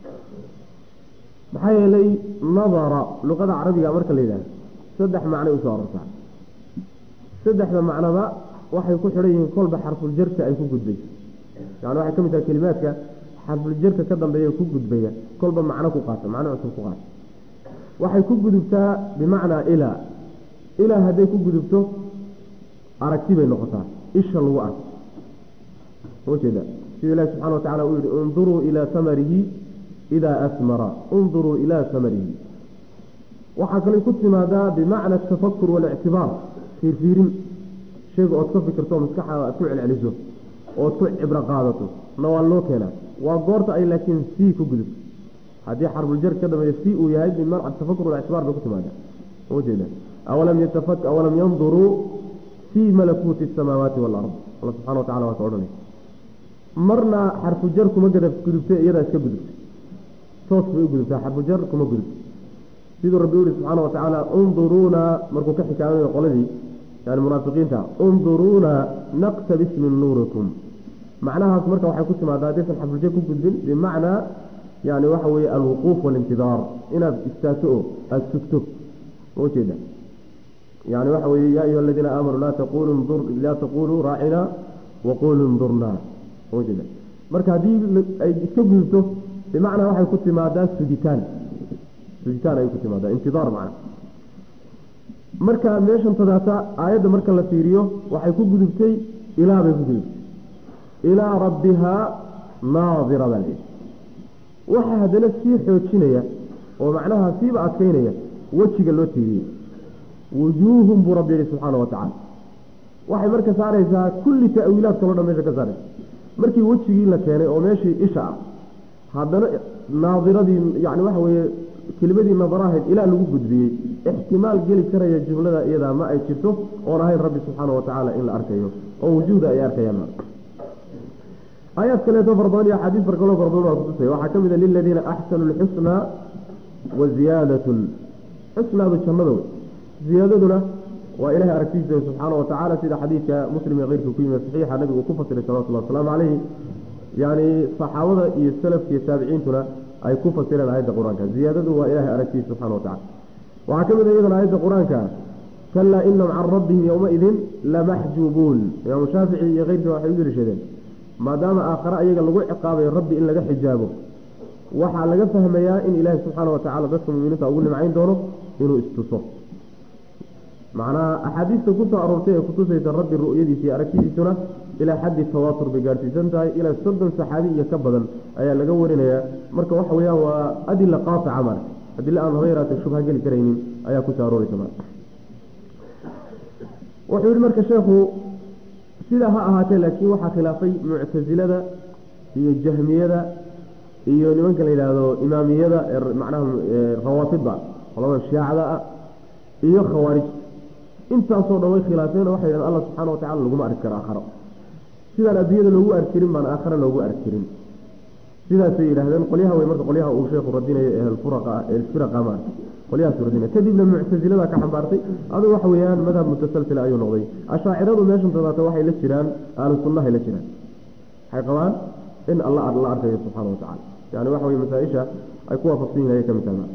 maxaa yeelay nadara luqada carabiga marka la yidhahdo saddex macnay usoo arortaa saddexda macnaba waxay ku xidhan yihiin kolba xarfuljarka ay ku gudbayso yani waxay ka mid tahay kelimaadka xarfuljarka ka dambeeya ku gudbaya kolba macno ku qaata macno cusub ku qaata waxay ku gudubtaa bimacnaa ilaa ilaa hadday ku gudubto aragti bay noqotaa isha lagu arko ujeeda sida ilahi subxana wa tacala uu yihi unduruu ilaa samarihi idaa asmara unduruu ilaa samarihi waxaa kalay ku timaadaa bimacna atafakur walictibaar fiirfiirin shayga ood ka fikirto maskaxaada aad ku celceliso ood ku cibro qaadato na waa loo keenaa waa goorta ay laakiin sii ku gudubto haddii xarbuljar ka dambeeya si uu yahay bimacna atafakur walictibaar bay ku timaadaa ujeeda awalam yatafak awalam yanduruu fii malakuuti asamaawaati walard alla subxana wa tacala waa ka odhanay marna xarfujar kuma gadab gudubtay iyadaa iska gudubtay toos bay u gudubtaa xarfujar kuma gudubto siduu rabbi uhi subxaana wa tacaala unduruuna markuu ka xikaamanayo qoladii yani munaafiqiinta unduruuna naqtabis min nuurikum macnahaas marka waxay ku timaadaa haddaysan xarfujar ku gudbin bimacnaa yani waxa weeye alwuquuf walintidaar inaad istaagto oo aada sugto ujeeda yani waxa weye ya ayuha aladiina aamanuu laa taqulu laa taquluu raacina waquluu ndurna ujeeda marka haddii ay iska gudubto bimacnaa waxay ku timaadaa sugitaan sugitaan ayay ku timaadaa intidaar macna marka meeshan tadaata aayadda marka la fiiriyo waxay ku gudubtay ilaa bay ku gudubtay ilaa rabbihaa naadira baa layidhi waxaa haddana sii xoojinaya oo macnaha siiba adkeynaya wejiga loo tiiriyey wujuuhum buu rabbi yihi subxaana wa tacala waxay marka saaraysaa kulli ta'wiilaad kaloo dhan meesha ka saaraysa markii wejigii la keenay oo meeshii isha ah haddana naadiradii yani waxa weeye kelimadii nadarahayd ilaa lagu gudbiyey ixtimaal geli karaya jumlada iyadaa ma ay jirto oon ahayn rabbi subxaana wa tacaala in la arkayo oo wujuuda ay arkayaan aayaad kaleeto fara badan iyo axaadiis far kaloo fara badan waa kutusaya waxaa ka mid a liladiina axsanu lxusnaa wa ziyaadatun xusnaadu jannada wey ziyaadaduna waa ilahay aragtiisa subxaana wa tacaala sida xadiidka muslim ee keyrka ku yimid saxiixa nabigu uu ku fasiray salawatullahi wasalaamu calayhi yani saxaabada iyo salafka iyo taabiciintuna ay ku fasireen aayadda qur-aanka ziyaadadu waa ilahay aragtiisa subxana wa tacala waxaa ka mid a iyadana aayadda qur-aanka kalaa inahum can rabbihim yowmaidin lamaxjuubuun imaamu shaafici iyo keyrka waxay u deliishadeen maadaama aakhare ayaga lagu ciqaabayo rabbi in laga xijaabo waxaa laga fahmayaa in ilaahi subxaana wa tacala dadka muminiinta ugu nimcayn doono inuu istuso macnaha axaadiista kusoo aroortay ee kutusaysa rabbi ru'yadiisa iyo aragtidiisuna ilaa xaddi tawaatur bay gaadhsiisan tahay ilaa soddon saxaabi iyo ka badan ayaa laga warinayaa marka waxa weeyaan waa adila qaaica mar adila aan haba yaraatee shubha geli karaynin ayaa kusoo arooreysa mar wuxuu yihi marka sheekhu sidaa ha ahaatee laakiin waxaa khilaafay muctasilada iyo jahmiyada iyo nimanka la yidhaahdo imaamiyada macnaha rawaafida qolada shiicada ah iyo khawaarijta intaasoo dhan way khilaafeen waxay yidhahdeen allah subxaana wa tacala laguma arki karo aakharo sidaan adduunyada loogu arkirin baan aakhare loogu arkirin sidaasay yidhahdeen qolyaha wey marka qolyaha uu sheekhu radinayo ehlfuraqa ehlfiraqa ma qolyahaas radinaya kadibna muctasilada ka xambaartay adigu waxa weeyaan madhab mutasalsila ayuu noqday ashaaciradu meeshan tadaata waxay la jiraan ahlu sunnahay la jiraan waxay qabaan in alla la arkayo subxaana wa tacala yani waxa weye masaa-isha ay ku waafaqsan yihin ayay ka mid tahay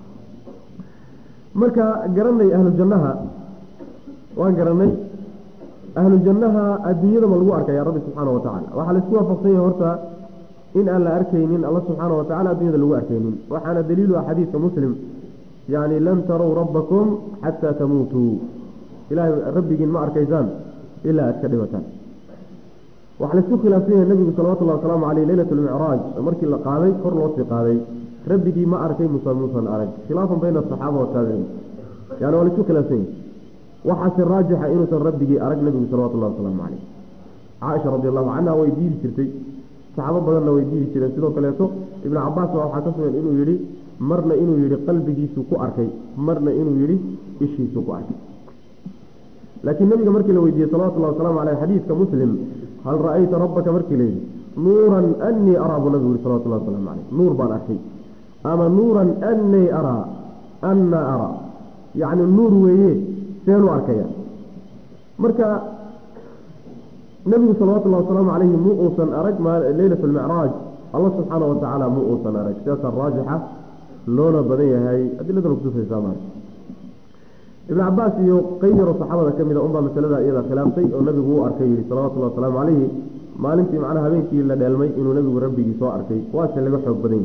marka garanay ahlu jannaha waan garanay ahlu jannaha adduunyada ma lagu arkaya rabbi subxaana wa tacala waxaa laisku waafaqsan yahay horta in aan la arkaynin alla subxaana wa tacala addunyada lagu arkaynin waxaana daliilu ah xadiidka muslim yani lan tarow rabbakum xataa tamuutuu ilahay rabbigiin ma arkaysaan ilaa aad ka dhibataan waxaa laisku khilaafsan yahay nabigu salawatullahi wasalaamu caleyh leylat lmicraaj markii la qaaday kor loo sii qaaday rabbigii ma arkay musa muusan arag khilaafan bayna asaxaaba wataabiciin yani waa laisku khilaafsan yahay waxaase raajixa inuusan rabbigii arag nabigu salawatullahi wasalaamu caleyh caaisha radi allahu canha way diidi jirtay saxaabo badanna way diidi jireen sidoo kaleeto ibnu cabaas baa waxaa ka sugan inuu yihi marna inuu yihi qalbigiisu ku arkay marna inuu yihi ishiisu ku arkay laakiin nabiga markii la weydiiyey salawatullahi wasalaamu caleyh xadiidka muslim hal ra-ayta rabbaka markii la yidhi nuuran anii araa buu nabigu yihi salawatullahi wasalaamu caleyh nuur baan arkay ama nuuran anii araa anna araa yacni nuur weeye seenu arkaya marka nabigu salawatullahi wasalaamu caleyhi mu uusan arag leylat lmicraaj allah subxaana wa tacaala mu uusan arag sidaasaa raajixa loona badan yahay adiladana kutusaysaa maarka ibn cabaas iyo qeyb yaroo saxaabada ka mida unbaa masalada iyada khilaaftay oo nabigu uu arkay yihi salawatullahi wasalaamu caleyhi maalintii macnaha habeenkii la dheelmay inuu nabigu rabbigii soo arkay waase laga xoog badan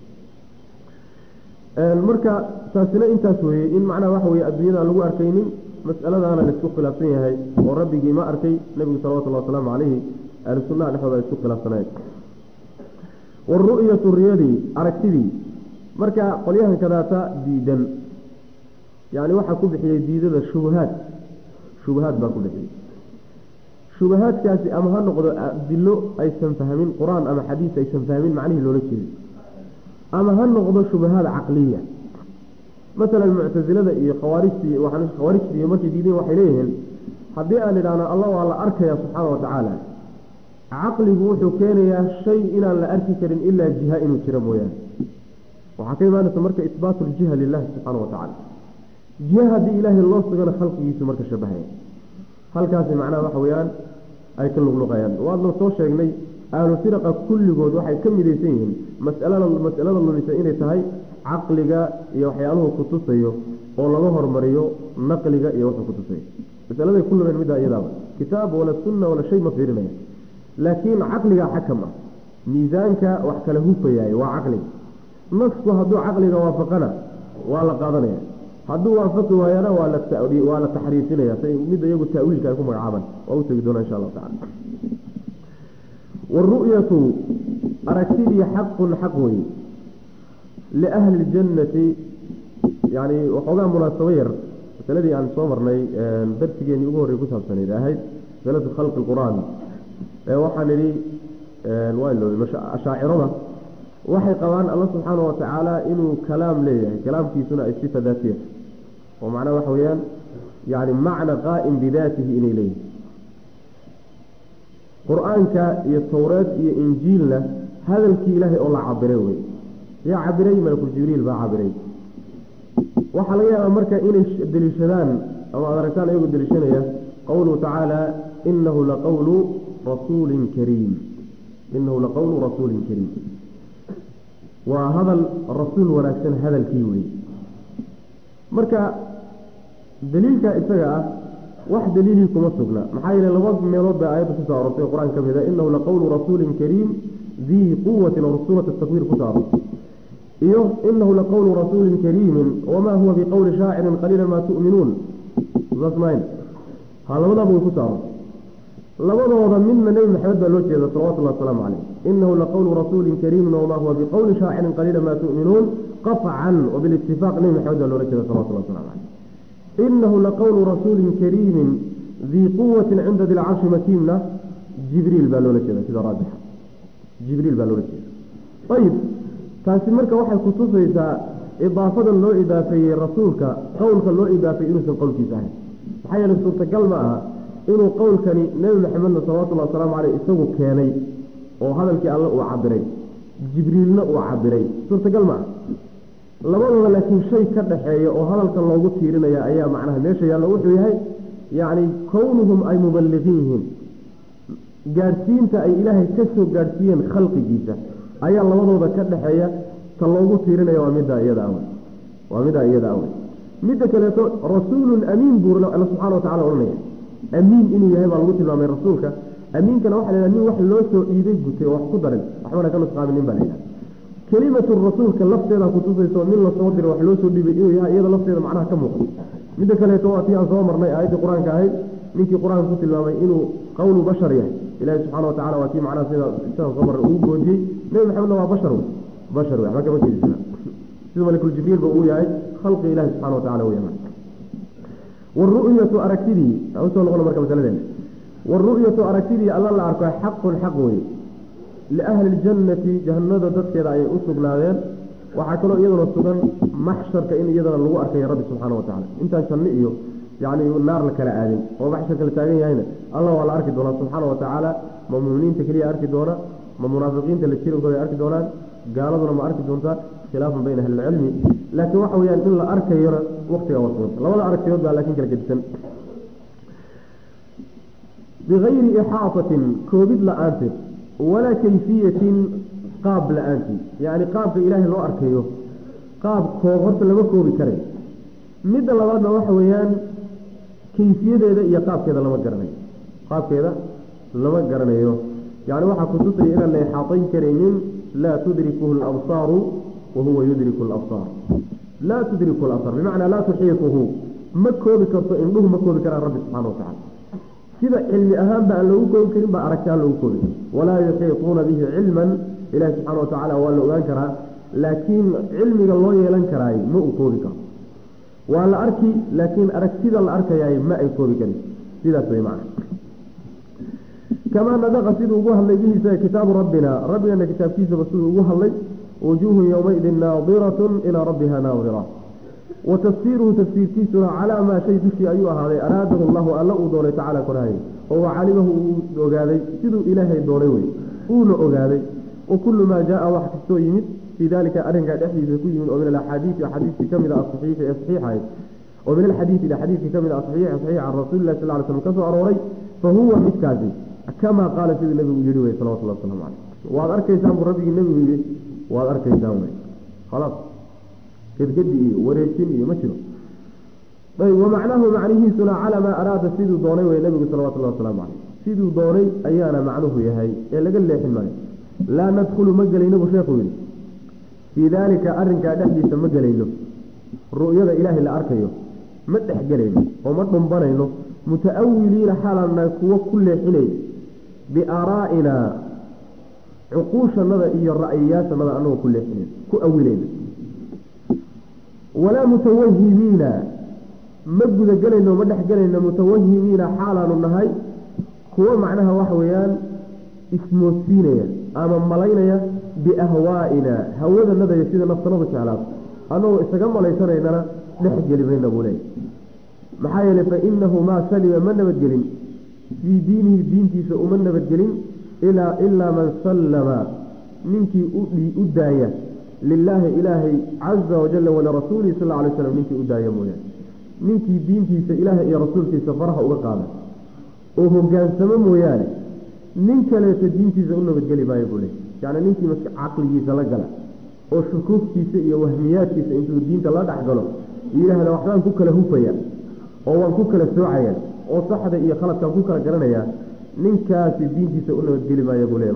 yahay marka taasina intaas weeye in macnaha waxa weye adduunyada aan lagu arkaynin masaladaana laisku khilaafsan yahay oo rabbigii ma arkay nabigu salawatullahi wasalaamu caleyhi ahlu sunnaha dhexdooda ay isku khilaafsanayen waru'yatu riyadii aragtidii marka qolyahan kadaata diidan yani waxaa ku bixiyey diidada shubahaad shubahaad baa ku bixiyey shubahaadkaasi ama ha noqdo dilo aysan fahmin qur-aan ama xadiis aysan fahmin macnihii loola jeeday ama ha noqdo shubahaad caqliya masalan muctasilada iyo khawaarijti khawaarijta iyo markay diideen waxay leeyihiin haddii aan idhaahno alla waa la arkaya subxaana wa tacaala caqligu wuxuu keenayaa shay inaan la arki karin ilaa jiha inuu jiro mooyaane waxaa ka imaanaysa marka isbaatu ljiha lilahi subxaana wa tacala jiha haddii ilaahay loo sugana khalqigiisu marka shabahaya halkaasi macnaha waxa weeyaan ay ka luqluqayaan waadna soo sheegnay ahlu firaqa kulligood waxay ka midaysan yihiin masalada masalada lumisa inay tahay caqliga iyo waxyaaluhu kutusayo oo laga hormariyo naqliga iyo wuxuu kutusayo masaladay ku lumeen middaa iyadaaba kitaab wala sunna wala shay ma fiirinaya laakiin caqligaa xakam ah miisaanka wax kala hufayaay waa caqliga nasku hadduu caqliga waafaqana waa la qaadanaya hadduu waafaqi waayana waa la waa la taxriifinaya say midda iyagu taawiilka ay ku magacaabaan waa u tegi doonaa insha allahu tacala waru'yatu aragtidii xaqun xaq wey liahli ljannati yani waxoogaa munaasabo yar masaladii aan soo marnay darsigeenii ugu horrey ku saabsanayd ahayd masalatu khalqi lqur-aan waxaan idhi waa ilooday ashaacirada waxay qabaan alla subxaana wa tacaala inuu kalaam leeyahay kalaamkiisuna ay sifa daatiya oo macnaha waxa weeyaan yani macna qaa'im bidaatihi inay leeyihin qur-aanka iyo towreed iyo injiilna hadalkii ilaahay oo la cabiray wey yaa cabiray malakul jibriil baa cabiray waxaa laga yaabaa marka inay deliishadaan ama ad aragtaan iyagoo deliishanaya qowluhu tacaala inahu laqawlu rasuulin kariim inahu laqawlu rasuulin kariim waa hadal rasuul wanaagsan hadalkii wey marka daliilka isaga ah wax daliilii kuma sugna maxaa yeele laba meelood bay aayadda kusoo arortay o qur-aan ka mida inahu laqawlu rasuulin kariim dii quwatin oo suurat takwiir kusoo arortay iyo inahu laqawlu rasuulin kariimin wamaa huwa biqowli shaacirin qaliila maa tu'minuun sasmayn ha labadaaba way kusoo arortay labadooda midna nebi maxamed baa loo jeeda salawatullahi wasalaamu caleyh inahu laqawlu rasuulin kariimin wamaa huwa biqowli shaacirin qaliila maa tu'minuun qafcan wabilitifaaq nebi maxamed baa loola jeeda salawatullahi waslamu caleyh inahu laqawlu rasuulin kariimin dii quwatin cinda dilcarshi makiimna jibriil baa loola jeeda sida raajixa jibriil baa loola jeeda ayib taasi marka waxay kutusaysaa idaafadan loo idaafeeyey rasuulka qowlka loo idaafeeyey inuusan qowlkiisa ahayn maxaa yeele suurtagal ma aha inuu qowlkani nebi maxamedna salawatullahi wasalaamu caleyh isagu keenay oo hadalkii alle uu cabiray jibriilna uu cabiray suurtagal ma aha labadooda laakiin shay ka dhaxeeya oo hadalka loogu tiirinaya ayaa macnaha meesha yaallo wuxuu yahay yacni kownuhum ay mubaliqiin yihiin gaadhsiinta ay ilaahay ka soo gaadhsiiyeen khalqigiisa ayaa labadooda ka dhaxeeya ta loogu tiirinaya waa middaa iyada awe waa middaa iyada awe midda kaleeto rasuulun amiin buu alla subxana wa tacala odhanaya amiin inuu yahay baa lagu tilmaamay rasuulka amiinkana waxa la yhaha nin wax loo soo iiday gutay oo wax ku darin waxbana ka nusqaaminin baa la yidhaha kelimatu rasuulka lafteeda kutusayso nin lasoo diro wax loo soo dhibay inuu yahay iyada lafteeda macnaha ka muuqdo midda kaleeto waa tii aan soo marnay aayaddii qur-aanka ahayd ninkii qur-aanka ku tilmaamay inuu qowlu bashar yahay ilahi subxana wa tacala waa kii macnaha sida sidaan soo marnay ugu goodiyey nebi maxamedna waa bashar wey bashar wey waxba kama jeedisana sida malikul jibriilba uu yahay khalqi ilahi subxana wa tacala weya waru'yatu aragtidii usoo noqona marka masaladeena waru'yatu aragtidii alla la arko xaqun xaq weye liahli ljannati jahannada dadkeeda ayay u sugnaadeen waxaa kaloo iyaduna sugan maxsharka in iyadana lagu arkaya rabbi subxaana wa tacala intaan janno iyo yani naar la kala aadin oo maxsharka la taagan yahayna alla waa la arki doonaa subxaana wa tacaala ma muminiinta keliya arki doona ma munaafiqiinta la jirankooda ay arki doonaan gaaladuna ma arki doontaa khilaafan bayna ahlilcilmi laakiin waxa weyaan in la arkayona waktiga waa suganta labada aragtiyood baa laakiin kala gedisan bigayri ixaatatin koobid la-aanteed walaa kayfiyatin qaab la-aantii yacni qaabka ilaahay loo arkayo qaab koob horta lama koobi karay midda labaadna waxa weeyaan kayfiyadeeda iyo qaabkeeda lama garanayo qaabkeeda lama garanayo yani waxaa kutusaya inaan la ixaatayn karaynin laa tudrikuhu labsaaru wa huwa yudriku labsaar laa tudriku labsaar bimacnaa laa tuxiituhu ma koobi karto indhuhu ma koobi karaan rabbi subxana wa tacala sida cilmi ahaanba aan loogu koobi karin baa aragti aan loogu koobi karin walaa yuxiituuna bihi cilman ilahi subxana wa tacala waa la ogaan karaa laakiin cilmiga loo yeelan karaay ma uu koobi karo waa la arki laakiin aragtida la arkayaay ma ay koobi karin sidaas way macna kamaa nadaqa siduu ugu hadlay bihiisa kitaabu rabbina rabbigana kitaabkiisaba siduu ugu hadlay wujuuhun yowmaidin naadiratun ilaa rabbiha naadira wa tafsiiruhu tafsiirkiisuna calaa maa shay dushii ayuu ahaaday araadahu llahu alla uu doonay tacala korhay oo wacalimahu uu ogaaday siduu ilaahay doonay wey uuna ogaaday wa kullu maa jaa wax kastoo yimid fii dalika arrinkaa dhexdiisa ku yimid oo min alaxaadiisi axaadiistii kamid a asaxiixi ee saxiixahayd oo min alxadiisi xadiiskii kamid a asaxiixi saxiix can rasuulillahi sal ly slam ka soo arooray fa huwa midkaasi kamaa qaala siduu nebigu yihi wey salawatullah waslamu caleyh waad arkaysaan buu rabbigii nebigu yihi waad arkaysaan wey khalaas gedgedi iyo wareejin iyo ma jiro ayb wamacnaahu macnihiisuna calaa maa araada siduu doonay wey nebigu salawatullahi wasalaamu caleyh siduu doonay ayaana macnuhu yahay ee laga leexin maayo laa nadkhulu ma gelayno buu sheekhu yihi fii daalika arrinkaa dhexdiisa ma gelayno ru'yada ilaahay la arkayo ma dhex gelayno oo ma dhumbanayno muta'awiliina xaalanna kuwo ku leexinay biaaraa'ina cuquushanada iyo ra'yiyaashanada anagoo ku leexinayn ku awilayna walaa mutawahimiina ma gudagelayno ma dhex gelayno mutawahimiina xaalaanu nahay kuwo macnaha waxa weeyaan ismoodsiinaya ama malaynaya biahwaa'ina hawadanadaya sida naftanadu jeclaato annagoo isaga malaysanaynana dhex geli mayna buu leeyahy maxaa yeelay fa inahu maa salima ma nabadgelin fii diinihi diintiisa uma nabadgelin ilaa ilaa man sallama ninkii u daaya lilaahi ilaahay caza wajala walirasuulihi sal lla alay slam ninkii u daaya mooyaane ninkii diintiisa ilaahay iyo rasuulkiisa faraha uga qaada oo hogaansamo mooyaane nin kaleeto diintiisa u nabadgeli maayo buu leey yacni ninkii maska caqligiisa la gala oo shukuuftiisa iyo wahmiyaadkiisa intuu diinta la dhex galo yidhaahda waxbaan ku kala hufaya oo waan ku kala soocaya oo saxda iyo khaladkaan ku kala garanaya ninkaasi diintiisa u nabadgeli maayo buu leey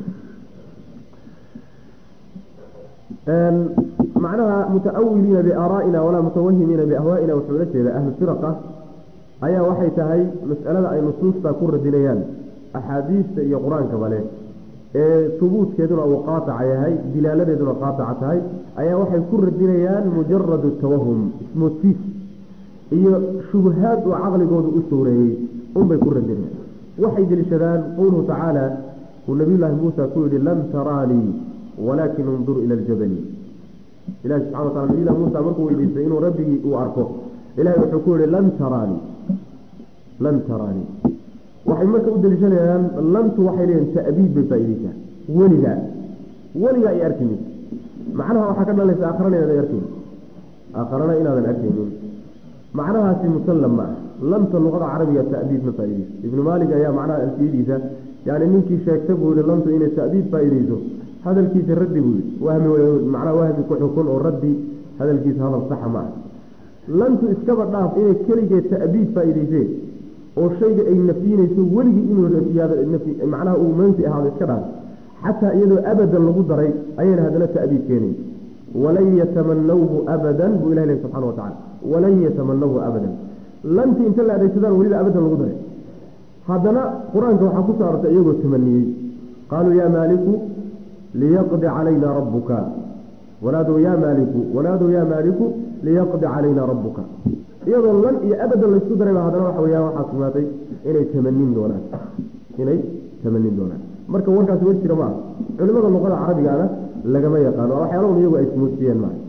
macnaha mutaawiliina biaaraa'ina walaa mutawahimiina biahwaa'ina wuxuu la jeeda ahlu firaqa ayaa waxay tahay mas'alada ay nusuusta ku radinayaan axaadiista iyo qur-aankaba leh ee hubuudkeeduna uu qaataca yahay dilaaladeeduna qaataca tahay ayaa waxay ku radinayaan mujaradu tawahum ismoodsiis iyo shubahaad uu caqligoodu u sooreeyey unbay ku radinayaan waxay deliishadaan qowluhu tacaala uu nabiyullaahi muusa ku yidhi lan taraanii walaakin undur ila aljabali ilahi subxana wa tala nabiyullahi muusa markuu weydiistay inuu rabbigii uu arko ilahay wuxuu ku yihi lan taraanii lan taraanii waxay marka u deliishanayaan lantu waxay leeyihin ta'biid bay faaideysaa weligaa weligaa ay arkimin macnaha waxaa ka dhalaysa aakharana inaadan arkaynin aakharana inaadan arkaynin macnahaasi musallam ma ah lanta luqada carabiga ta'biid ma faaideyso ibnu maalik ayaa macnaha alfiyadiisa yani ninkii sheegta buu yihi lantu inay ta'biid faaideyso hadalkiisa raddi buu yihi wahmi macnaha wahmi ku xukun oo raddi hadalkiisa hadal saxa ma ah lantu iskaba dhaaf inay keligeed ta'biid faa'iideyseen oo shayga ay nafyinayso weligii inuu macnaha uu manfi ahaado iska dhaaf xataa iyadoo abadan lagu daray ayayna haddana ta'biid keenay walan yatamanawhu abadan buu ilah lehy subxana wa tacala walan yatamanawhu abadan lanti inta la adeegsadaan weliba abadan lagu daray haddana qur-aanka waxaa ku soo arortay iyagoo tamaniyey qaaluu yaa maaliku liyaqdi calayna rabbuka wanaadow yaa maaliku wanaadow yaa maaliku liyaqdi calayna rabbuka iyadoo lan iyo abadan laysku darayba haddana waxa weyaan waxaa sugnaatay inay tamanin doonaan inay tamanin doonaan marka warkaasi war jira maaha culimada luqada carabigaana lagama yaqaano waa waxyaalaun iyagu ay ismoodsiiyeen maaha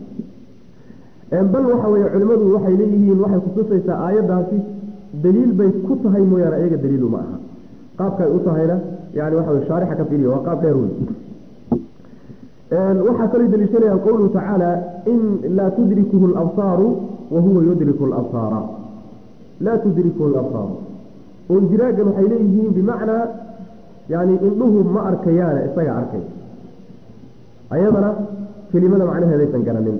bal waxa weye culimadu waxay leeyihiin waxay kutusaysaa aayaddaasi daliil bay ku tahay mooyaane iyaga daliilu ma aha qaabkay u tahayna yani waxa wey shaarixa ka fiiriya waa qaab dheer wey waxaa kaloo daliishanayaan qowluhu tacaala in laa tudrikuhu labsaaru wa huwa yudriku labsaara laa tudrikuhu labsaaru oo indiraagan waxay leeyihiin bimacnaa yani indhuhu ma arkayaane isaga arkay ayadana kelimada macnaheedaysan garanin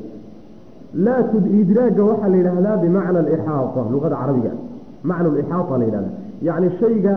laa idraaga waxaa la yidhaahdaa bimacna alixaata luqada carabiga macna alixaata la yidhahda yacni shayga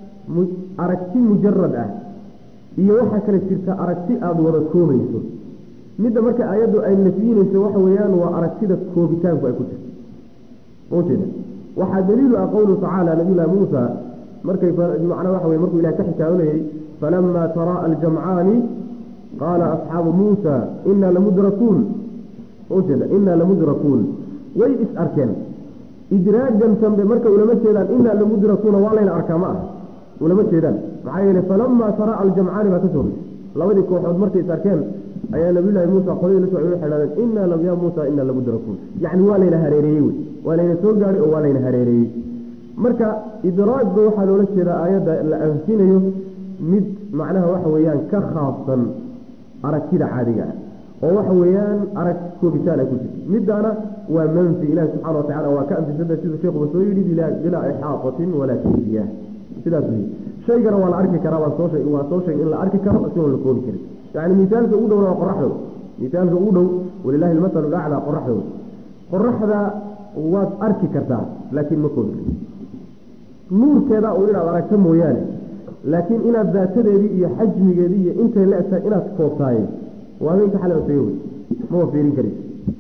aragti mujarad ah iyo waxaa kale jirta aragti aada wada koobayso midda marka ayaddu ay nafyinayso waxa weeyaan waa aragtida koobitaanku ay ku jirto ujeeda waxaa daliilu ah qowluhu tacaala nabiyullahi muusa markay macnaa waxa weye markuu ilahay ka xikaayonayey falamaa taraa aljamcaani qaala asxaabu muusa inaa lamudrakuun ujeeda inaa lamudrakuun way is arkeen idraagan dambe marka ulama jeedaan inaa lamudrakuuna waa layna arkaa ma aha ulama jeedaan maxaa yeele falamaa taraa aljamcaani baa ka soo horeysay labadii kooxood markay is arkeen ayaa nabiyullaahi muusa qoladii la socday waxay dhahdeen inaa lam yaa muusa inaa lamudrakuun yacni waa layna hareereeyey wey waa layna soo gaadhay oo waa layna hareereeyey marka idraagba waxaa loola jeedaa aayadda la anfinayo mid macnaha waxa weeyaan ka khaafsan aragtida caadiga ah oo waxa weeyaan arag koobitaan ay ku jirto middaana waa manfi ilahi subxana wa tacala waa ka anfisada siduu sheekuba soo yidhi bilaa ixaatatin walaa kayfiya sidaas wey shaygana waa la arki karaa waa soo sheeg waa soo sheeg in la arki karo isagoon la koobi karin yacni misaalka ugu dhowna waa qoraxdooda misaalka ugu dhow walilahi almasalu laclaa qoraxdooda qoraxda waad arki kartaa laakiin ma koobi karti nuurkeeda uu inaad aragto mooyaane laakiin inaad daatadeedii iyo xajmigeedii iyo intay la egtahay inaad koobtaaye waa habeenka xale osaga wey mama fiirin karis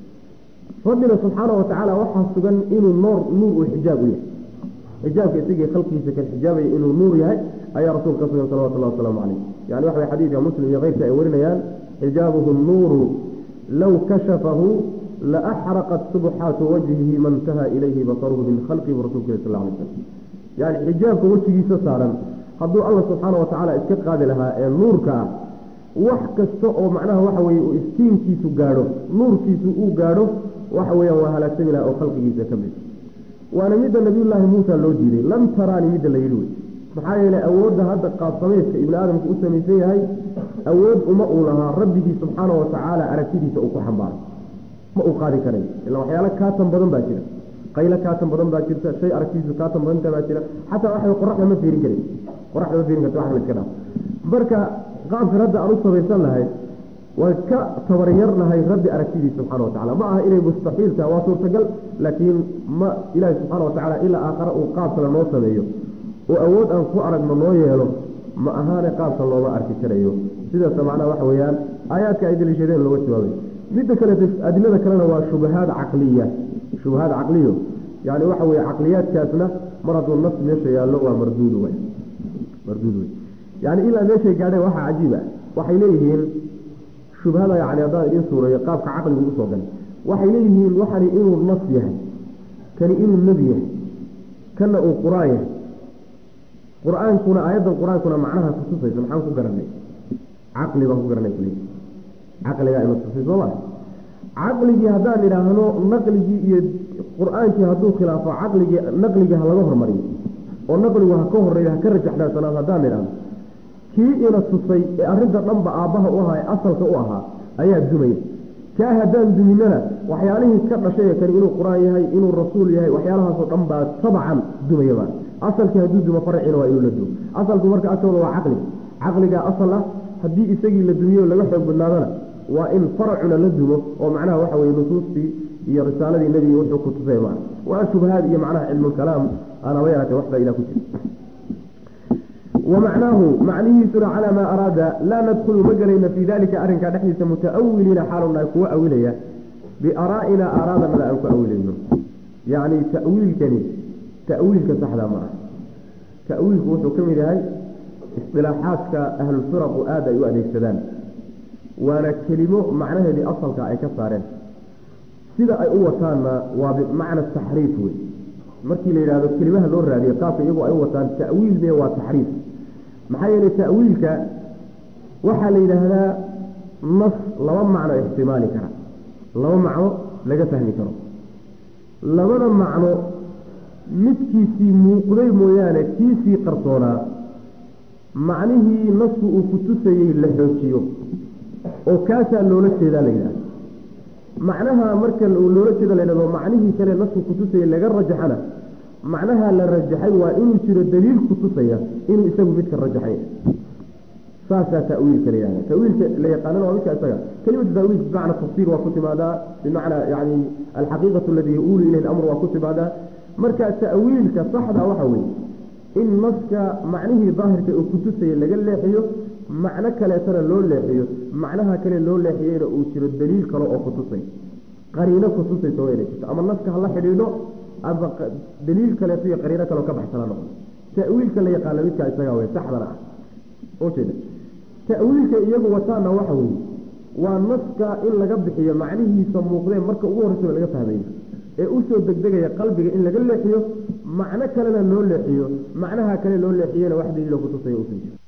rabbina subxaana wa tacaala waxaa sugan inuu noor nuur uu xijaab u yahay xijaabka isagii khalqiisa kan xijaabaya inuu nuur yahay ayaa rasuulka ka sugan salawatullahi wasalaamu caleyh yani waxa way xadiidka muslim iyo keyrka ay warinayaan xijaabuhu nuuru low kashafahu la axraqat subxaatu wajhihi mantaha ilayhi basaruhu min khalqihi rasulka sal alay slam yani xijaabka wejigiisa saaran hadduu alla subxaana wa tacaala iska qaadi lahaa ee nuurka ah wax kasta oo macnaha waxa weye uu iftiinkiisu gaadho nuurkiisu uu gaadho waxa weeyaan waa halaagsami laha oo khalqigiisa ka mid waana midda nabiyullaahi muusa loo diiday lam taraani midda la yidhi wey maxaa yeelay awoodda hadda qaabsamayska ibni aadamku u samaysan yahay awood uma uu lahaa rabbigii subxaana wa tacaala aragtidiisa uu ku xambaaro ma uu qaadi karay ila waxyaalo kaatan badan baa jira qaylo kaatan badan baa jirta shay aragtidiisu kaatan badanta baa jira xataa waxa qoraxda ma fiirin karin qoraxda ma fiirin karta wax la iska dhaaf marka qaabkan hadda aan u samaysan lahay waan ka tabaryar lahay rabbi aragtidiisa subxana wa tacala ma aha inay mustaxiil tahay waa suurtagal laakiin ma ilaahi subxaana wa tacala ilaa aakhare uu qaab kale noo sameeyo oo awood aan ku aragno noo yeelo ma ahaane qaabka looma arki karayo sidaas macnaha waxa weeyaan aayaadka ay daliishadeen looga jawaabay midda kaleeto adilada kalena waa shubahaad caqliya shubahaad caqliyo yani waxa weye caqliyaadkaasna mar hadduu nas meesha yaallo waa marduud wey marduud wey yani ilaa meeshay gaadheen waxaa cajiib ah waxay leeyihiin shubhada yani haddaan idiin suurayo qaabka caqligu usoo galay waxay leeyihiin waxani inuu nas yahay kani inuu nebi yahay kana uu qur-aan yahay qur-aankuna aayaddan qur-aankuna macnaha kutusaysa maxaan ku garanay caqli baan ku garanay kule caqligaa inu tusay soo ma caqligii haddaan idhaahno naqligii iyo qur-aankii hadduu khilaafo caqligii naqligii ha laga hormariyo oo naqligu ha ka horeeyo ha ka rajaxdaansanaado haddaan idhaahno kii ina tusay ee arrinta dhanba aabbaha u ahaa ee asalka u ahaa ayaa dumaya kaa haddaan duminana waxyaalihii ka dhashay ee kani inuu qur-aan yahay inuu rasuul yahay waxyaalahaasoo dhan baa tabacan dumayaba asalkii hadduu dumo farciina waa inuu la dumo asalku marka agtooda waa caqli caqligaa asal ah haddii isagii la dumiyo laga xoog badnaadana waa in faracuna la dumo oo macnaha waxa weye nusuustii iyo risaaladii nebiga wuxuu ku tusay maa waa shubhaad iyo macnaha cilmulkalaam aan haba yaraatee waxbaa ilah ku jira wamacnaahu macnihiisuna calaa maa araada laa nadkhulu ma gelayna fii dalika arrinkaa dhexdiisa muta'awiliina xaalunahay kuwa awilaya biaraa'ina aaraadanada aan ku awilayno yacni ta'wiilkani ta'wiilka saxda ma ah ta'wiilku wuxuu ka mid yahay isdilaaxaadka ahlulfiraqu aada ay u adeegsadaan waana kelimo macnaheedii asalka ay ka saareen sida ay u wataanna waa bimacna taxriif wey markii la yidhahdo kelimaha loo raadiyo qaabka iyagoo ay u wataan ta'wiil mee waa taxriif maxaa yeelay ta'wiilka waxaa la yidhaahdaa nas laba macno ixtimaali kara laba macno laga fahmi karo labada macno midkiisii muuqday mooyaane kiisii qarsoonaa macnihii nasku uu ku tusayey la xoojiyo oo kaasaa loola jeedaa la yidhahda macnaha marka loola jeeda la yidhahdo macnihii kale nasku kutusayey laga rajaxana macnaha la rajaxay waa inuu jiro daliil kutusaya inuu isagu midka rajaxay saasaa tawiilka la yihahda tawiilka la yaqaanana waa midka isaga kelimatu tawiil bimacna tafsir waa ku timaadaa bimacna yani alxaqiiqatu aladi yaulu ilayhi lamr waa ku timaadaa marka ta'wiilka saxda waxa weye in naska macnihii daahirka uu kutusaya laga leexiyo macno kaleetana loo leexiyo macnaha kale loo leexiyeyna uu jiro daliil kale oo kutusay qariino kutusaysa waa inay jirto ama naska hala xidhiidho ama daliil kaleeto iyo qariino kaleo ka baxsana noqdo ta'wiilka la yaqaana midkaa isagaa wey saxdana ah ujeeda ta'wiilka iyagu wataana waxa weeye waa naska in laga bixiyo macnihiisa muuqdee marka ugu horreysaba laga fahmayo ee usoo degdegaya qalbiga in laga leexiyo macno kalena loo leexiyo macnaha kale loo leexiyena wax daliilo kutusaya usan jiro